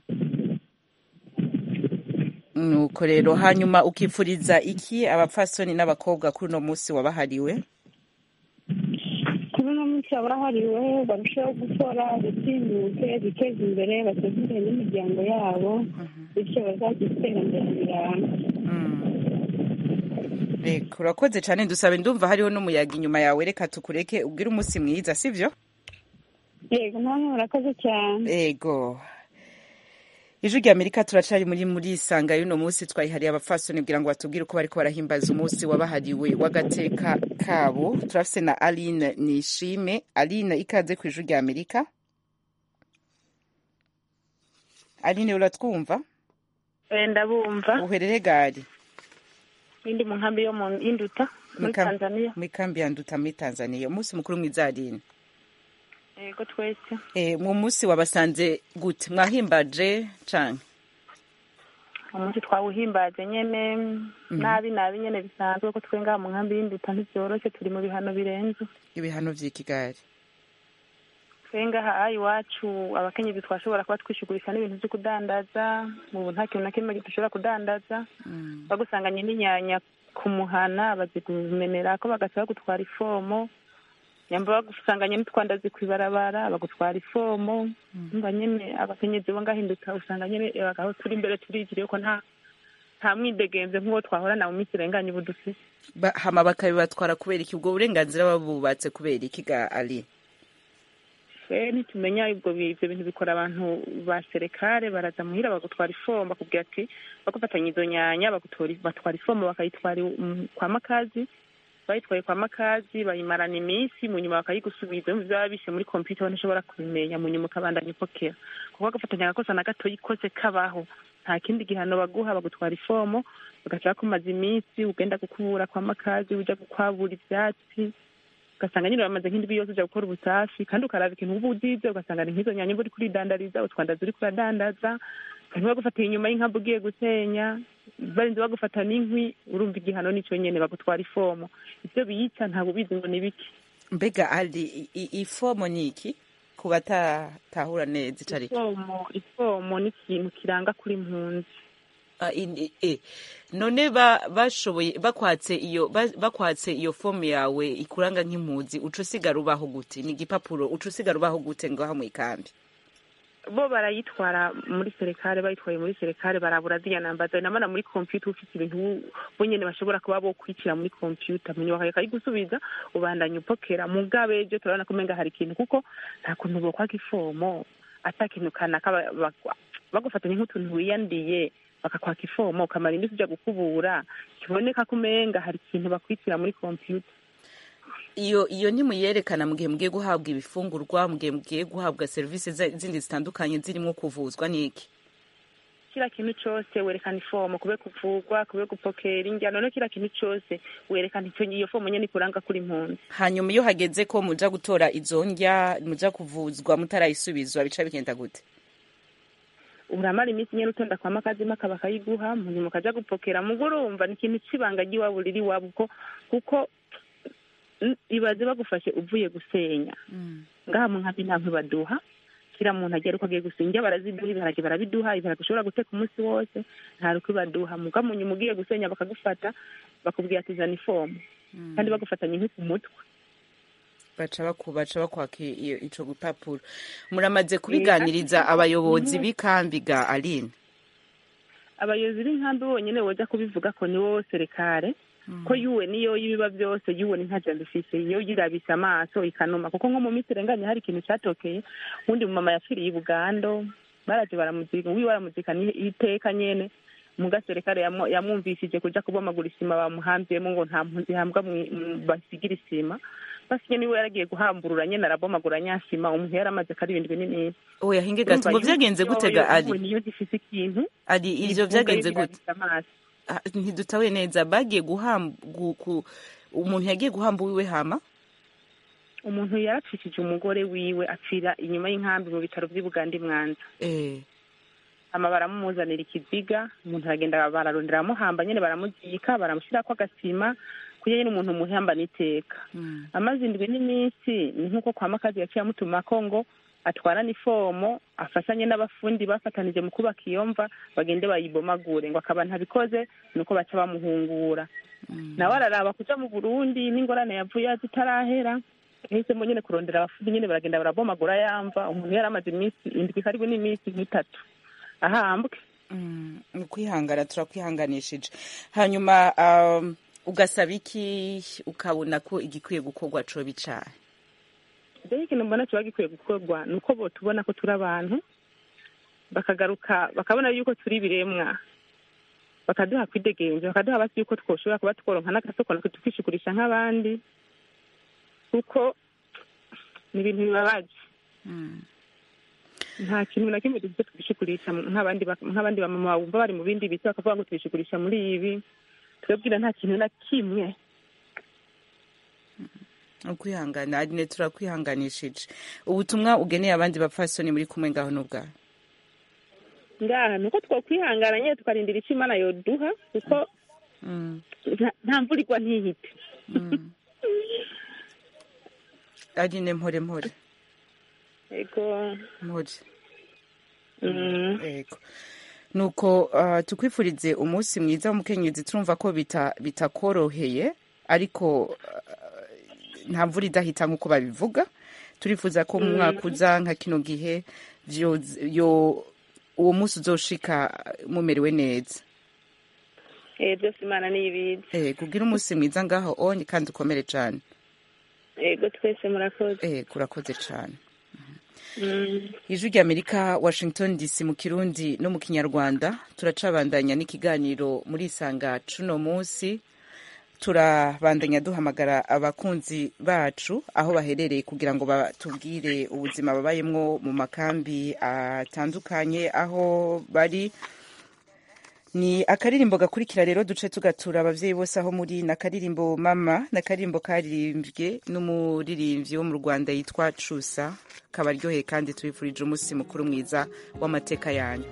nuko rero hanyuma ukifuriza iki abapfasoni n'abakobwa kuri uno munsi wabahariwe kuri uno munsi abahariwe barushaho gukora bitinyuke biteza imbere bateze imbere n'imiryango yabo bityo bazagira iterambere rirambye reka urakoze cyane dusabe ndumva hariho n'umuyaga inyuma yawe reka tukureke ubwire umunsi mwiza sibyo yego namwe murakoze cyane ego ijwi rya amerika turacari muri muri isanga y'uno munsi twayihariye abapfasoni kugira ngo batubwire uko bariko barahimbaza umunsi wabahariwe w'agateka kabo turafise na aline nishime aline ikaze ku ijwi rya amerika aline uratwumva ndabumva uherere gari indi mu nkambi yo mu induta muri Mu kam- tanzania mu ikambi ya nduta muri tanzania umunsi mukuru mwiza aline yego twese Eh, mu munsi wabasanze gute mwahimbaje canke umunsi twawuhimbaje nyene nabi nabi nyene bisanzwe ko twe ngaha mu nkambi y'induta ntivyoroshe turi mu bihano birenze ibihano vy'ikigari twe ngaha aha iwacu abakenyezi twashobora kuba twishugurisha n'ibintu vyo kudandaza ubu nta kintu na kimwe dushobora kudandaza bagusanganye n'inyanya ku muhana bazikumenera ko bagaca bagutwara ifomo nyamba bagusanganye n'utwandazi kw'ibarabara bagutwara ifomo umva nyene abakenyezi bo ngahinduka usanga nyene eh, aho turi imbere turijiriye ko nta nta mwidegemvye nk'uwo twahorana mu minsi irenganye ubu dufise Ba- hama bakabibatwara kubera iki ubwo burenganzira babubatse kubera iki ga ali twe ntitumenya ubwo bi- ivyo bintu bikora abantu ba serekare baraza muhira bagutwara ifomo bakubwira ati bagufatanya izo nyanya bagutora batwara ifomo bakayitwara i- mm, kwa makazi bayitwaye kwa makazi bayimarana iminsi mu nyuma bakayigusubiza mu byaba bishe muri kompiyuta ntishobora kubimenya mu nyuma ukabandanya upokera kuko bagafatanya agakosa na gato kose kabaho nta kindi gihano baguha bagutwara ifomo bagaca bakumaza iminsi ugenda gukubura kwa makazi uja gukwabura ivyatsi ugasanga nyine bamaze nk'indwi yose uja gukora ubusafi kandi ukaraba ikintu uba uzize ugasanga ni nk'izo nyanya uba uri kuridandariza utwandaza uri kuradandaza kandi bagufatiye inyuma y'inkambi ugiye gusenya barinze bagufata n'inkwi urumva igihano nico nyene bagutwara ifomo ivyo biyica ntabwo ubizi ngo ni biki mbega ali i- i- ifomo ni iki ku batatahura neza ico ari ifomo ifomo ni ikintu kiranga kuri impunzi Ah, in- i- eh. none ba bashoboye bakwatse iyo ba- bakwatse iyo fomu yawe ikuranga nk'impunzi uca usigara ubaho gute ni igipapuro uca usigara ubaho gute ngaho mu ikambi bo barayitwara muri serekare bayitwaye muri serekare barabura ziriya namba zawe namana muri kompiyuta ufite ibintu bo nyene bashobora kuba bo kwicira muri kompiyuta munyuma bakayigusubiza ubandanya upokera mugabe ejo turabona ko umenga hari ikintu kuko nta kuntu bokwaka ifomo ata kintu kanaka ba- bagwa- bagufatanya nk'utuntu wiyandiye bakakwaka ifomo ukamara indi uja gukubura kiboneka ko umenga hari ikintu bakwicira muri kompiyuta iyo iyo ntimuyerekana mu gihe mugiye guhabwa ibifungurwa mu gihe mugiye guhabwa serivisi za- zindi zitandukanye zirimo kuvuzwa n'iki kila kintu cose werekana ifomo kube kuvugwa kube gupokera indya none kila kintu cose werekana ico iyo fomo nyene ikuranga kuri impunzi hanyuma iyo hageze ko muja gutora izo ndya muja kuvuzwa mutarayisubizwa bica bigenda gute uramara iminsi nyene utonda kwa makazi maka bakayiguha munyuma ukaja gupokera mugo urumva ni ikintu c'ibanga ry'iwabo riri iwabo kuko kuko n- ibaze bagufashe uvuye gusenya ngaha mu nkambi nta nkwi baduha kira muntu agera uko agiye gusenya indya baraziduha ibiharage barabiduha ibiharage ushobora guteka umunsi wose nta rukwi baduha muga munyuma ugiye gusenya bakagufata bakubwira ati zana ifomu kandi bagufatanya inkwi ku mutwe baca baku baca bakwaka iyo ico gipapuro muramaze kubiganiriza abayobozi b'ikambi ga aline abayobozi b'inkambi bonyine boja kubivuga ko ni wowe serekare ko yuwe niyo y'ibiba byose yuwe ni nka jambo ifise iyo yirabise amaso ikanuma kuko nko mu minsi irenganye hari ikintu catokeye uwundi mumama yapfiriye i bugando baraje baramuzika wiwe baramuzika ni iteka nyene muga serekare yamu- yamwumvishije kuja kubomagura isima bamuhambyemo ngo nta mpunzi ihambwa mwi- mu- basigira isima basi niwe yaragiye guhamburura nyene arabomagura nyasima umuntu yaramaze karibindi binini oya hinge gato ngo vyagenze gute ga ari niyo gifise ikintu ari ivyo ifunga vyagenze gute yirabise amaso Ah, ntidutahuye neza bagiye guhamba umuntu yagiye guhamba uwiwe hama umuntu yarapfishije umugore wiwe apfira inyuma y'inkambi mu bitaro vy'i buganda mwanza eh hama baramumuzanira ikiziga umuntu aragenda bararondera amuhamba nyene baramuzika baramushyirako agasima kugira nyene umuntu muhamba n'iteka amaze indwi n'iminsi ni nk'uko kwa makazi yaciye amutumako ngo atwarane ifomo afashanye n'abafundi bafatanije mu kubaka iyo mva bagende bayibomagure ngo akaba ntabikoze nuko baca bamuhungura nawe araraba kuja mu burundi n'ingorane yavuye zitarahera yahisemo nyene kurondera abafundi nyene baragenda barabomagura yamva umuntu yari amaze iminsi indwi karibu n'iminsi nk'itatu ahambwe ni ukwihangana turakwihanganishije hanyuma um, ugasaba iki ukabona ko igikwiye gukorwa coba icahe rero ikintu mbona kiba gikwiye gukorwa ni uko botubona ko turi abantu bakagaruka bakabona yuko turi ibiremwa bakaduha kwidegenza bakaduha basi yuko twoshobora kuba tworonka n'agasoko natwe tukishigurisha nk'abandi kuko ni ibintu bibabaje nta kintu na kimwe dufite twishigurisha nk'abandi bak- nk'abandi bamama bumva bari mu bindi biti bakavuga ngo twishigurisha muri ibi twebwira nta kintu na kimwe ukwihangana arine turakwihanganishije ubutumwa ugeneye abandi bapfasoni muri kumwe ngaho n'ubwawe ngaha ni uko twokwihangana nyine tukarindira icyo imana yoduha kuko nta- nta mvura igwa ntihite arine mpore mpore ego mpore Mm. ego nuko uh, tukwifurize umunsi mwiza w'umukenyezi turumva ko bita bitakoroheye ariko uh, nta mvura idahita nk'uko babivuga turifuza ko mu Mm. mwaka uza nka kino gihe vyo yo uwo munsi uzoshika mumerewe neza Eh, byose imana niyibizi eh kugira umunsi mwiza ngaho onye kandi ukomere cane ego twese murakoze eh kurakoze cane Mm. ijwi ry'amerika washington dc mu kirundi no mu kinyarwanda turacabandanya n'ikiganiro muri isanga cuno munsi turabandanya duhamagara abakunzi bacu aho baherereye kugira ngo batubwire ubuzima babayemwo mu makambi atandukanye aho bari ni akaririmbo gakurikira rero duce tugatura abavyeyi bose aho muri na karirimbo mama na karirimbo karirimbwe n'umuririmbyi wo mu rwanda yitwa cusa kabaryoheye kandi tubifurije umunsi mukuru mwiza w'amateka yanyu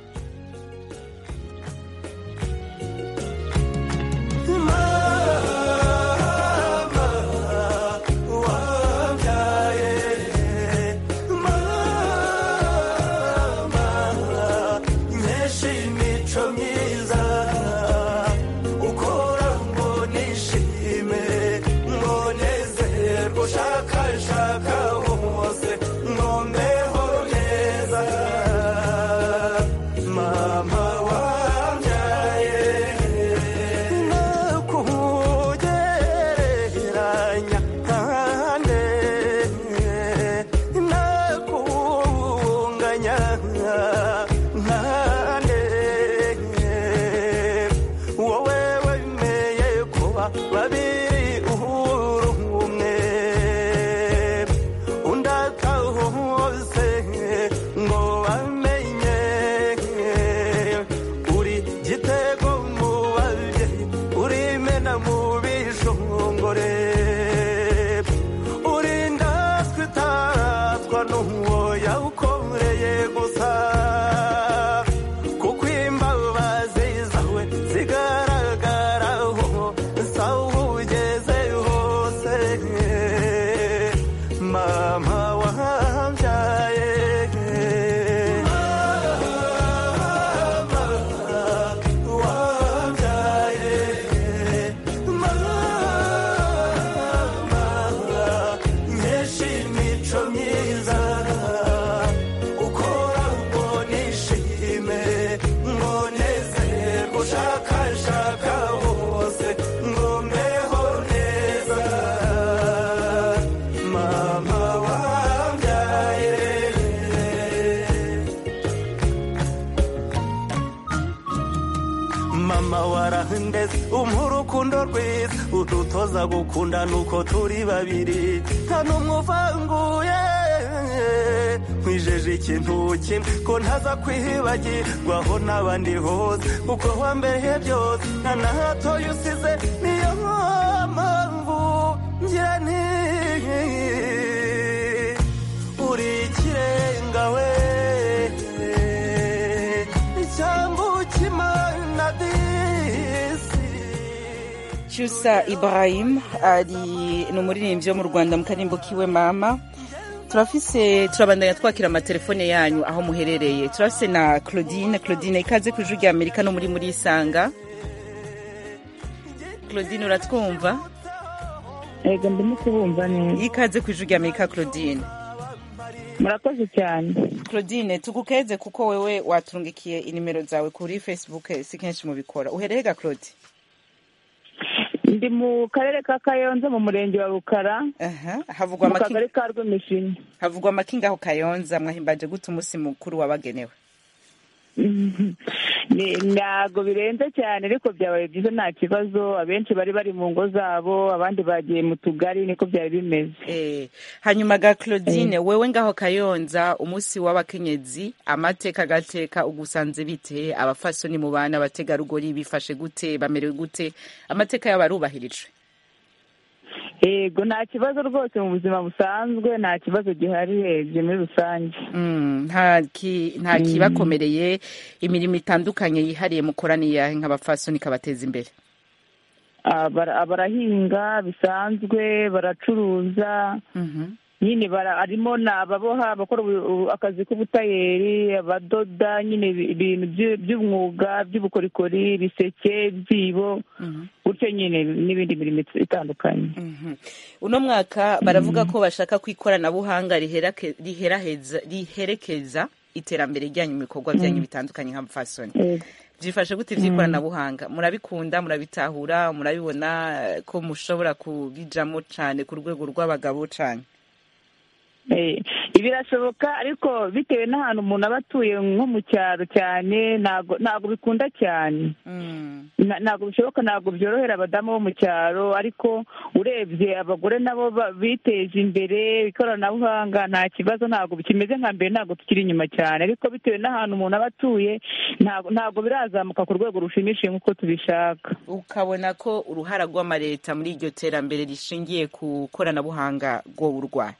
nkesha imico myiza ukora ngo nishime ngo nezerwe ushakashaka hose ngo mbeho neza mama wambyaye nakugereranya kandi nakunganya nkande wowe wemeye kuba babiri uhuru umwe undata hose ngo bamenye uri gitego mu babyeyi uri mena mu bishongore uri ndatwe itaratwa n'uwo yawukoreye gusa kuko imbabazi zawe zigaragaraho sawa ugeze hose mama wambyaye mama wambyaye mama urukundo rwiza udutoza gukunda nuko turi babiri nta n'umwe uvanguye nkwijeje ikintu kimwe ko ntaza kwibagirwaho n'abandi hose uko wambeye byose nta na hatoya usize niyo mpamvu ngira nti uri ikirenga we icyambu cy'imana disi cyusa ibrahim ari ni umuririmbyi wo mu rwanda mu karimbo kiwe mama turafise turabandanya twakira amatelefone yanyu aho muherereye turafise na claudine claudine ikaze ku ijwi rya amerika no muri muri isanga claudine uratwumva yego ndimo kubumva neza ikaze ku ijwi rya amerika claudine murakoze cyane claudine tugukeze kuko wewe waturungikiye inimero zawe kuri facebook si kenshi mubikora uhereye ga claude ndi mu karere ka kayonza mu murenge wa rukara havugwa mu amaki- kagari ka rw'imishini havugwa amakinga aho kayonza mwahimbaje gute umunsi mukuru wabagenewe Ni- ntabwo birenze cyane ariko byabaye byiza nta kibazo abenshi bari bari mu ngo zabo abandi bagiye mu tugari niko byari bimeze Eh, hanyuma ga claudine wewe ngaho kayonza umunsi w'abakenyezi amateka agateka ugusanze bite abafasoni mu bana abategarugori bifashe gute bamerewe gute amateka yabo arubahirijwe yego nta kibazo rwose mu buzima busanzwe nta kibazo gihari urebye muri rusange Mm, nta ki- nta Mm. kibakomereye imirimo itandukanye yihariye mukoraniye nk'abafasoni ikabateza imbere Ah, bara- barahinga bisanzwe baracuruza nyine bara- harimo ni ababoha abakora ubu- ubu- akazi k'ubutayeri abadoda nyine ibi- ibintu by- by'umwuga by'ubukorikori ibiseke ibyibo gutyo nyine n'ibindi mirimo it- itandukanye uno mwaka baravuga ko bashaka ko ikoranabuhanga riherake- riheraheza- riherekeza iterambere ryanyu mu bikorwa byanyu bitandukanye nk'abafasoni byifashe gute iby'ikoranabuhanga murabikunda murabitahura murabibona eh, ko mushobora kubijamo cyane ku rwego rw'abagabo cyane Eh, birashoboka ariko bitewe n'ahantu umuntu aba atuye nko mu cyaro cyane ntabwo ntabwo bikunda cyane Na- ntabwo bishoboka ntabwo byorohera abadamu bo mu cyaro ariko urebye abagore nabo ba- biteje imbere ikoranabuhanga nta kibazo ntabwo kimeze nka mbere ntabwo tukiri inyuma cyane ariko bitewe n'ahantu umuntu aba atuye ntabwo ntabwo birazamuka ku rwego rushimishije nk'uko tubishaka ukabona ko uruhara rw'amaleta muri iryo terambere rishingiye ku koranabuhanga rwo urwaye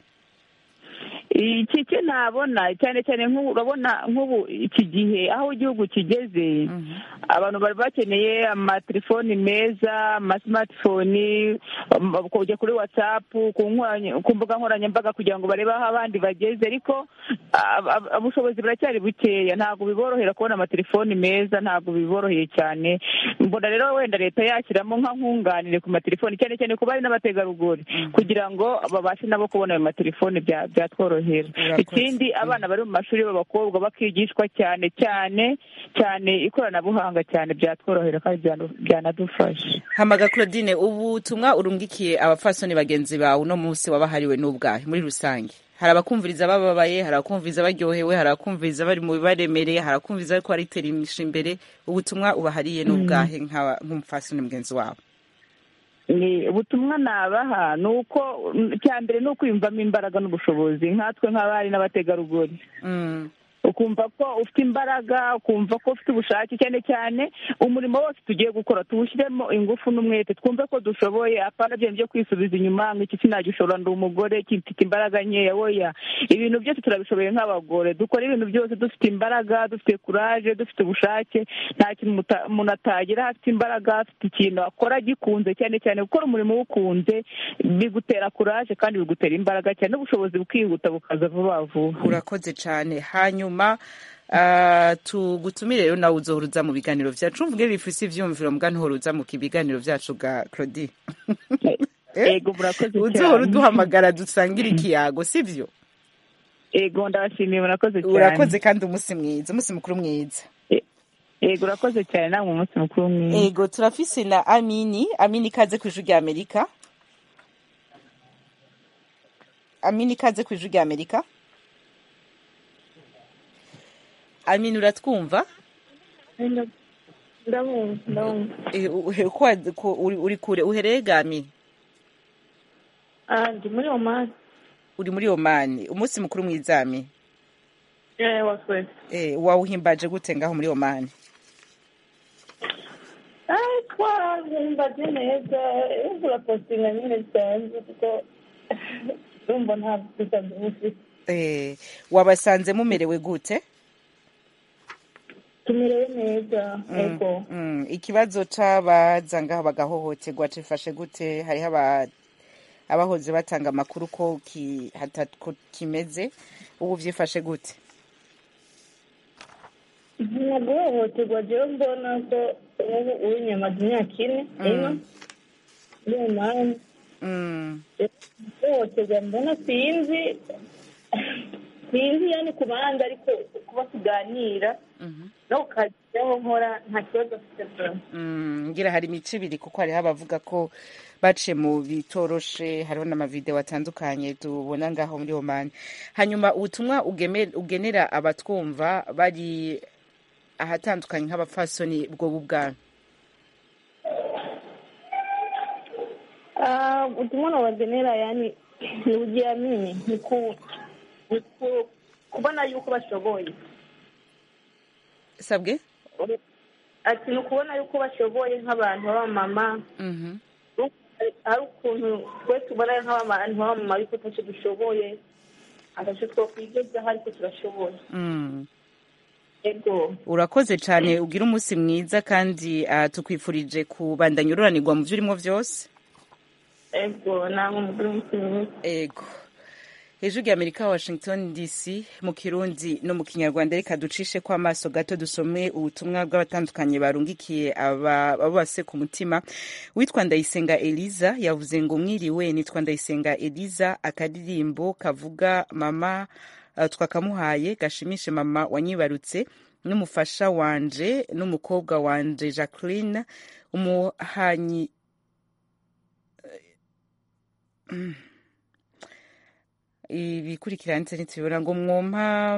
iki cyo ntabona cyane cyane nk'ubu urabona nk'ubu iki gihe aho igihugu kigeze abantu bari bakeneye amatelefoni meza amasimatifoni um, kujya kuri watsapu ku nkoranya- ku mbuga nkoranyambaga kugira ngo barebe aho abandi bageze ariko ab- ab- ubushobozi buracyari bukeya ntabwo biborohera kubona amatelefoni meza ntabwo biboroheye cyane mbona rero wenda leta yashyiramo nka nkunganire ku matelefoni cyane cyane ku bari n'abategarugori kugira ngo babashe nabo kubona ayo matelefoni bya- byatworohera ikindi abana bari mu mashuri b'abakobwa bakigishwa cyane cyane cyane ikoranabuhanga cyane byatworohera kandi byanu- byanadufasha hamaga claudine ubutumwa urungikiye abafasoni bagenzi bawe uno munsi wabahariwe n'ubwahe muri rusange hari abakumviriza bababaye hari abakumviriza baryohewe hari abakumviriza bari mu bibaremereye hari abakumviriza ariko bariterisha imbere ubutumwa ubahariye n'ubwahe nk'aba- nk'umufasoni mugenzi wawe ni ubutumwa nabaha ni uko icya mbere ni ukwiyumvamo imbaraga n'ubushobozi nkatwe nk'abari n'abategarugori ukumva ko ufite imbaraga ukumva ko ufite ubushake cyane cyane umurimo wose tugiye gukora tuwushyiremo ingufu n'umwete twumve ko dushoboye apana byo byo kwisubiza inyuma ngo iki sinagishobora ndi umugore iki mfite imbaraga nkeya oya ibintu byose turabishoboye nk'abagore dukora ibintu byose dufite imbaraga dufite kuraje dufite ubushake nta kintu muta- umuntu atagira afite imbaraga afite ikintu akora gikunze cyane cyane gukora umurimo uwukunze bigutera kuraje kandi bigutera imbaraga cyane n'ubushobozi bukihuta bukaza vuba vuba urakoze cyane hanyuma ah, tugutumire rero nawe uzohuruza mu biganiro vyacu mvuge bifise ivyumviro mbwa ntuhuruza mu biganiro vyacu ga claudie ego murakoze uzohora cyane uduhamagara dusangire ikiyago sivyo ego ndabashimiye murakoze cyane urakoze kandi umunsi mwiza umunsi mukuru mwiza ego urakoze cyane namwe umunsi mukuru mwiza ego turafise na amini amini ikaze ku ijwi rya amerika amini ikaze ku ijwi rya amerika amini uratwumva ndabumva ndabumva Eh, uhe- kwa- ku- uri uri kure uhereye gami Ah, ndi muri omani uri muri omani umunsi mukuru mw'izami eh waswese eh, wawuhimbaje gute ngaho muri omani ah twahimbaje neza urapostinga nyine bisanzwe kuko urumva nta bisanzwe bufite eh, wabasanze mumerewe gute tumerewe neza ego Mm, ikibazo c'abaza ngaho bagahohoterwa cifashe gute hariho aba- abahoze batanga amakuru ko ki, hata, ko kimeze ubu vyifashe gute nta guhohoterwa jewe mbona ko ubu uw'inyamaze imyaka ine ino muri omani mm. guhohoterwa mbona sinzi sinzi yani ku bandi ariko kuba tuganira no kukajyaho nkora nta kibazo mfite mbona Mm, ngira hari imico ibiri kuko hariho abavuga ko baciye mu bitoroshe hariho n'amavideo atandukanye tubona ngaho muri omani hanyuma ubutumwa ugeme- ugenera abatwumva bari ahatandukanye nk'abapfasoni bwo bubwana Ah, ubutumwa nabagenera yani ni ujiamini ni ku ni ku kubona yuko bashoboye sabwe ati ni ukubona yuko bashoboye nk'abantu b'abamama Mhm. hari ukuntu twe tubona nk'abantu b'abamama ariko ntacyo dushoboye atacyo twakwigezaho ariko turashoboye Mm. ego urakoze cyane ugira umunsi mwiza kandi ah, tukwifurije kubandanya ururanirwa mu byo urimo byose ego namwe mugire umunsi mwiza ego hejuru y'amerika washington dc mu kirundi no mu kinyarwanda reka ducishe ko amaso gato dusome ubutumwa bw'abatandukanye barungikiye aba abo base ku mutima witwa ndayisenga eliza yavuze ngo mwiriwe nitwa ndayisenga eliza akadirimbo kavuga mama uh, twakamuhaye gashimishe mama wanyibarutse n'umufasha wanje n'umukobwa wanje jacqueline umuhanyi Mm. ibikurikira ndetse ntitubibona ngo mwompa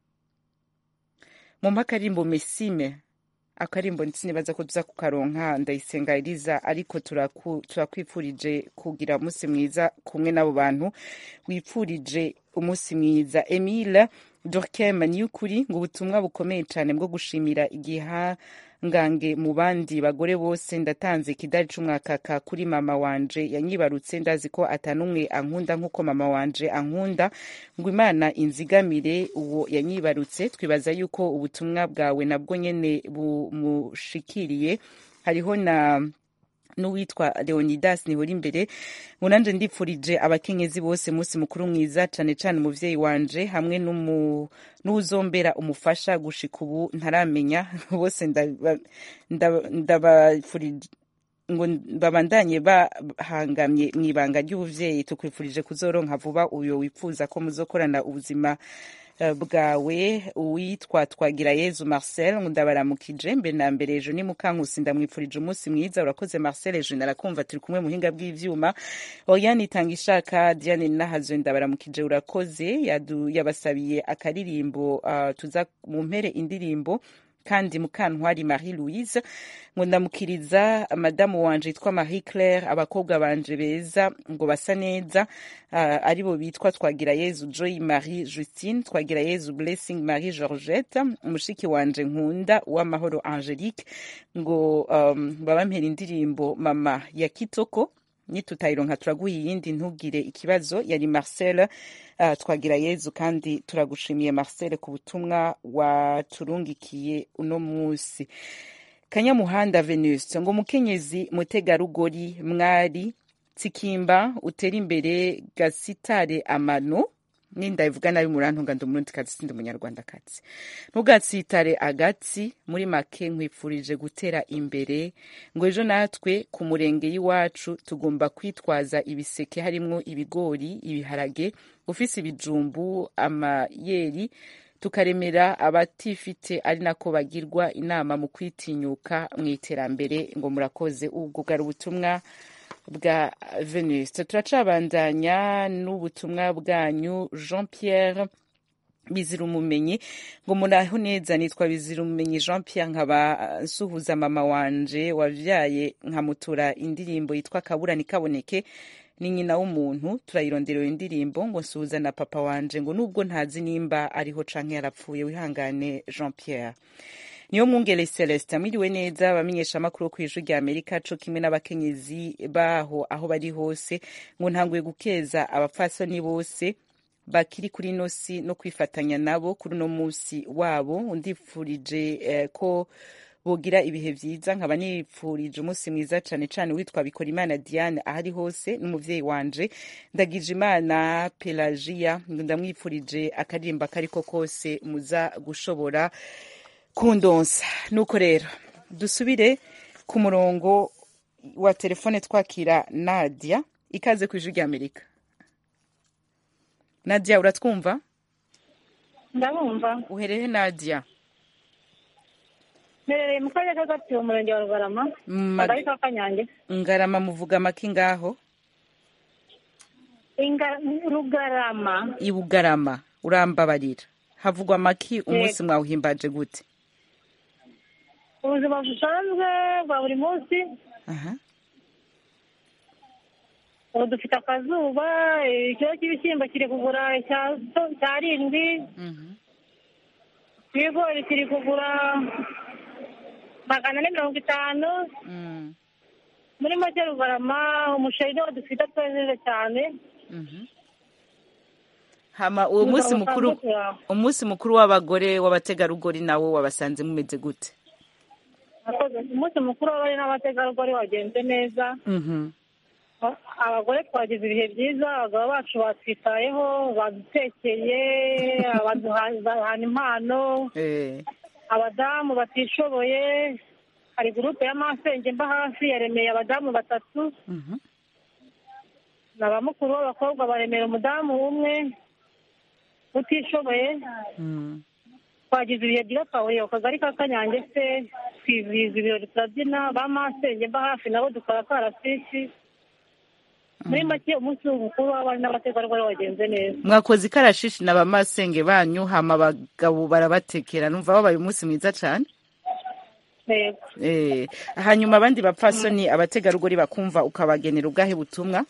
mwompa akarimbo mesime akarimbo ndetse nibaza ko tuza kukaronka ndayisenga eliza ariko turaku- turakwifurije kugira umunsi mwiza kumwe n'abo bantu wipfurije umunsi mwiza emile dorkem ni ukuri ngo ubutumwa bukomeye cyane bwo gushimira igihangange mu bandi bagore bose ndatanze ikidari c'umwakaka kuri mama wanje yanyibarutse ndazi ko atanumwe ankunda nk'uko mama wanje ankunda ngo imana inzigamire uwo yanyibarutse twibaza yuko ubutumwa bwawe nabwo nyene bumushikiriye hariho na n'uwitwa leonidas nihora imbere ngo nanje ndipfurije abakenyezi bose munsi mukuru mwiza cane cane umuvyeyi wanje hamwe n'umu- n'uwuzombera umufasha gushika ubu ntaramenya bose ndaba- ndaba- ndabafurije ngo babandanye bahangamye mu ibanga ry'ubuvyeyi tukwifurije kuzoronka vuba uyo wifuza ko muzokorana ubuzima eh, bwawe uwitwa twagira yezu marcel ngo ndabaramukije mbere na mbere ejo ni mukankusi ndamwifurije umunsi mwiza urakoze marcel ejo narakumva turi kumwe muhinga bw'ivyuma oriane itanga ishaka diane nahazwe ndabaramukije urakoze yadu- yabasabiye akaririmbo ah, tuza mu mpere indirimbo kandi mukantwari marie louise ngo ndamukiriza madamu wanje yitwa marie claire abakobwa banje beza ngo basa neza uh, aribo bitwa twagira yezu joy marie justine twagira yezu blessing marie georgette umushiki wanje nkunda uwamahoro angelique ngo um, babampera indirimbo mama ya kitoko nitutayironka turaguha iyindi ntugire ikibazo yari marcel uh, twagira yezu kandi turagushimiye marcel ku butumwa waturungikiye uno munsi kanyamuhanda venus ngo mukenyezi mutegarugori mwari tsikimba utera imbere gasitare amano nindabivuga nabi murantunga ndi umurundikazi sindi umunyarwandakazi ntugatsitare agatsi muri make nkwifurije gutera imbere ngo ejo natwe ku murenge y'iwacu tugomba kwitwaza ibiseke harimwo ibigori ibiharage ufise ibijumbu amayeri tukaremera abatifite ari nako bagirwa inama mu kwitinyuka mu iterambere ngo murakoze ubwo bwari ubutumwa bwa venus turacabandanya n'ubutumwa bwanyu jean pierre bizira umumenyi ngo muraho neza nitwa bizira umumenyi jean pierre nkaba nsuhuza mama wanje wavyaye nkamutura indirimbo yitwa kabura nikaboneke ni nyina w'umuntu turayironderera indirimbo ngo nsuhuza na papa wanje ngo nubwo ntazi nimba ariho canke yarapfuye wihangane jean pierre niyo mwungere celestin mwiriwe neza abamenyesha amakuru ku ijwi rya amerika co kimwe n'abakenyezi baho aho bari hose ngo ntanguye gukeza abapfasoni bose bakiri kuri ino si no kwifatanya nabo kuri uno musi wabo ndifurije eh, ko bogira ibihe vyiza nkaba nipfurije umunsi mwiza cane cane witwa bikora imana diane ahari hose n'umuvyeyi wanje ndagije imana pelagia ndamwipfurije akaririmba kariko kose muza gushobora kundonsa nuko rero dusubire ku murongo wa telefone twakira nadia ikaze ku ijwi rya amerika nadia uratwumva ndabumva uhereye nadia mperereye mu karere ka gatsibo umurenge wa rugarama Ma- akagari ka kanyange ngarama muvuga make ngaho Inga- rugarama ibugarama urambabarira havugwa maki umunsi mwawuhimbaje gute ubuzima busanzwe bwa buri munsi aha ubu dufite akazuba ikiro cy'ibishyimbo kiri kugura icya- cyarindwi ibigori kiri kugura magana ane mirongo itanu muri make rugarama umuceri niwo dufite twejeje cyane hama uwo Ubuzima munsi mukuru busanzwe turaho. umunsi mukuru w'abagore w'abategarugori nawo wabasanze mumeze gute Murakoze. umunsi mukuru w'abari n'abategarugori wagenze neza Mhm. abagore twagize ibihe byiza abagabo bacu batwitayeho badutekeye baduha- bahana impano Eh, abadamu batishoboye hari gurupe ya masenge mba hafi yaremeye abadamu batatu mhm. na ba mukuru b'abakobwa baremera umudamu umwe utishoboye Mm. twagize ibihe byiza twahuriye ku kagari ka kanyange se twizihiza ibirori turabyina ba masenge mba hafi nabo dukora akarasisi muri make umunsi mukuru w'abari n'abategarugori wagenze neza mwakoze ikarashishi na bamasenge banyu hama abagabo barabatekera numva wabaye umunsi mwiza cane Yego. Eh, hanyuma abandi bapfasoni abategarugori bakumva ukabagenera ubwahe butumwa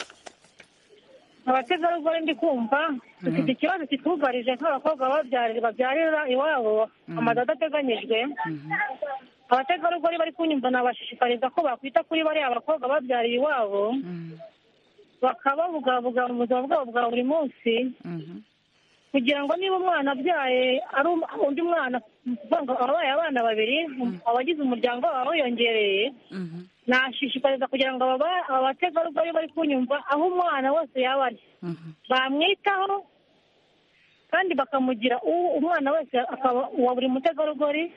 abategarugori ndi kumva dufite ikibazo kitwugarije nk'abakobwa babyarira babyarira iwabo amazu adateganyijwe abategarugori bari kunyumva nabashishikariza ko bakwita kuri bariya bakobwa babyariye iwabo bakababugabuga mu buzima bwabo bwa buri munsi kugira ngo niba umwana abyaye ari um- undi mwana ukuvuga ngo ababaye abana babiri abagize umuryango baba wiyongereye nashishikariza kugira ngo aba- abategarugori bari kunyumva aho umwana wese yaba ari bamwitaho kandi bakamugira uwo umwana wese akaba uwa buri mutegarugori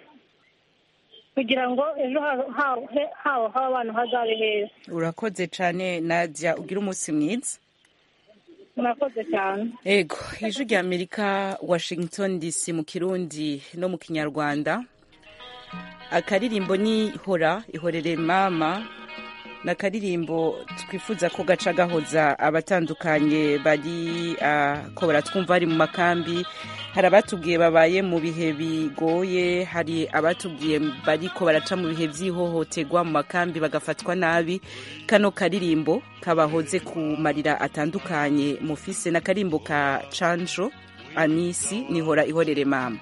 kugira ngo ejo ha- ha- he- habo haba abana hazabe heza urakoze cane nadia ugira umunsi mwiza murakoze cyane ego ijwi rya amerika washington dc mu kirundi no mu kinyarwanda akaririmbo ni hora ihorere mama ni akaririmbo twifuza ko gaca gahoza abatandukanye bari ah, ko baratwumva bari mu makambi hari abatubwiye babaye mu bihe bigoye hari abatubwiye bariko baraca mu bihe by'ihohoterwa mu makambi bagafatwa nabi kano karirimbo kabahoze ku marira atandukanye mufise n'akarimbo ka canjo anisi nihora ihorere mama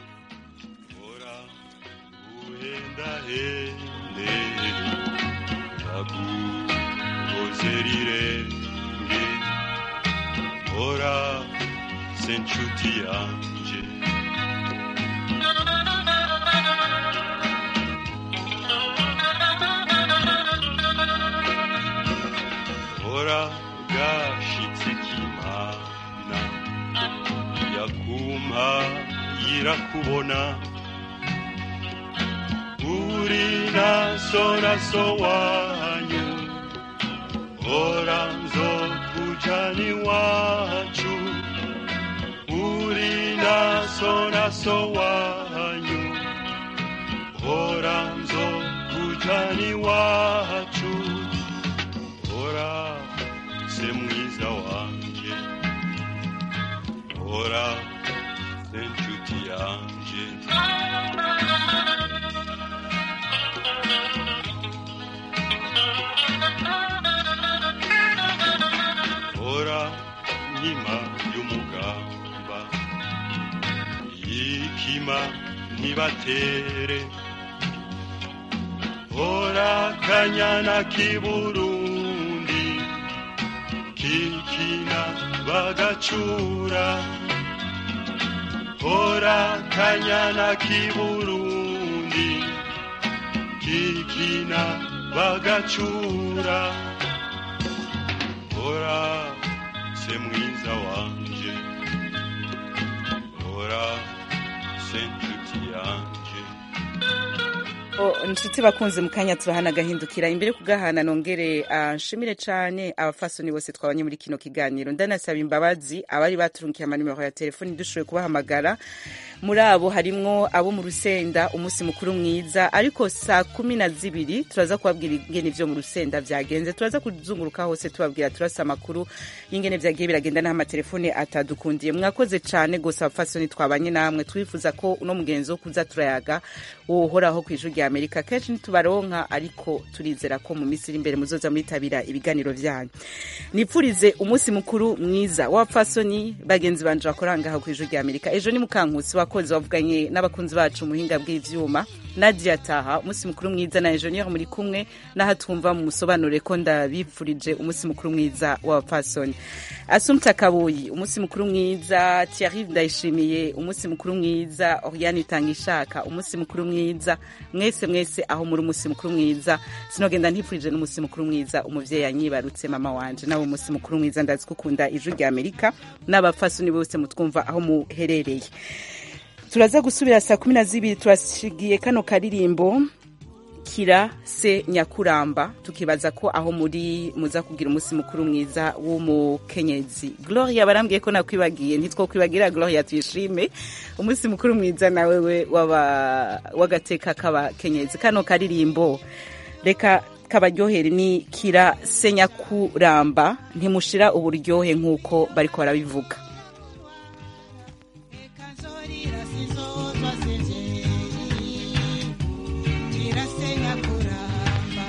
rirenge ora se nshuti yanje ora gashitse kimana yakumpa yirakubona uri naso naso wanyu ora nzokujani wacu uri naso naso wanyu ora nzokujani wacu ora se mwiza wanje ora umutima ntibatere hora kanyana k'iburundi kikina bagacura hora kanyana k'iburundi kikina bagacura hora se mwiza wanje hora se nshuti yanje O, inshuti bakunze mu kanya turahana agahindukira imbere kugahana nongere ah, nshimire cane abafasoni bose twabanye muri kino kiganiro ndanasaba imbabazi abari baturunkiye amanimero ya telefoni dushoboye kubahamagara muri abo harimwo abo mu rusenda umunsi mukuru mwiza ariko saa kumi na zibiri turaza kubabwira ingene ivyo mu rusenda vyagenze turaza kuzunguruka hose tubabwira turasa amakuru y'ingene vyagiye biragenda n'aho amatelefone atadukundiye mwakoze cane gose abafasoni twabanye namwe twifuza ko uno mugenzi wo kuza turayaga wohoraho kw'ijuru rya amerika kenshi ntitubaronka ariko turizera ko mu minsi iri imbere muzoza muritabira ibiganiro vyanyu nipfurize umunsi mukuru mwiza w'abapfasoni bagenzi banje bakora ngaha kw'ijuru rya amerika ejo ni mukankusi wakoze wavuganye n'abakunzi bacu mu buhinga bw'ivyuma nadia taha umunsi mukuru mwiza na enjeniyeri muri kumwe n'aho twumva mu musobanure ko ndabipfurije umunsi mukuru mwiza w'abapfasoni asumta kabuyi umunsi mukuru mwiza thierry ndayishimiye umunsi mukuru mwiza oriane itangishaka umunsi mukuru mwiza mwese mwese aho muri umunsi mukuru mwiza sinogenda ntifurije n'umunsi mukuru mwiza umuvyeyi yanyibarutse mama wanje nawe umunsi mukuru mwiza ndazi ko ukunda ijwi rya amerika n'abapfasoni bose mutwumva aho muherereye turaza gusubira saa kumi na zibiri turashigiye kano karirimbo kira se nyakuramba tukibaza ko aho muri muza kugira umunsi mukuru mwiza w'umukenyezi gloria barambwiye ko nakwibagiye ntitwokwibagira gloria tuyishime umunsi mukuru mwiza nawe we w'aba- w'agateka k'abakenyezi kano karirimbo reka kabaryohere ni kira se nyakuramba ntimushira uburyohe nk'uko bariko barabivuga kirasenya kuramba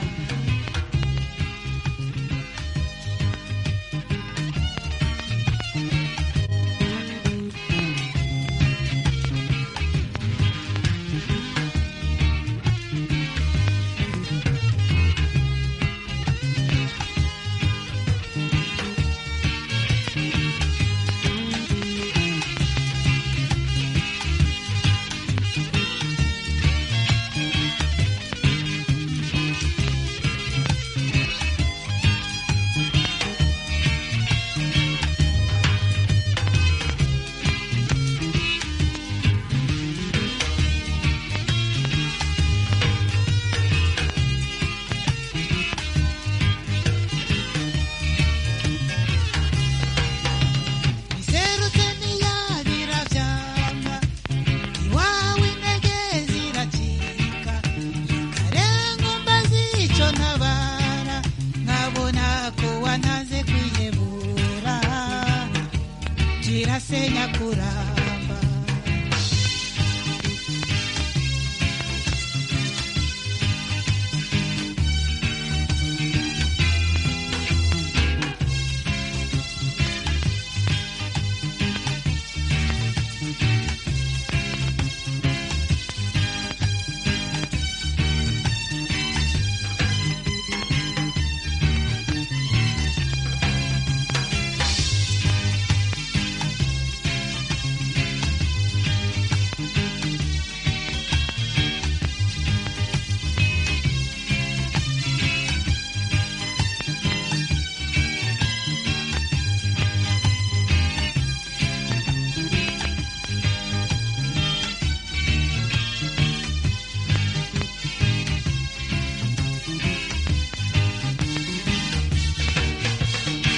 iserutse ntiyabira vyama iwawe intege ziracika karenga mbazi ico ntabara nkabona ko wantaze kwihebura kirasenya kuramba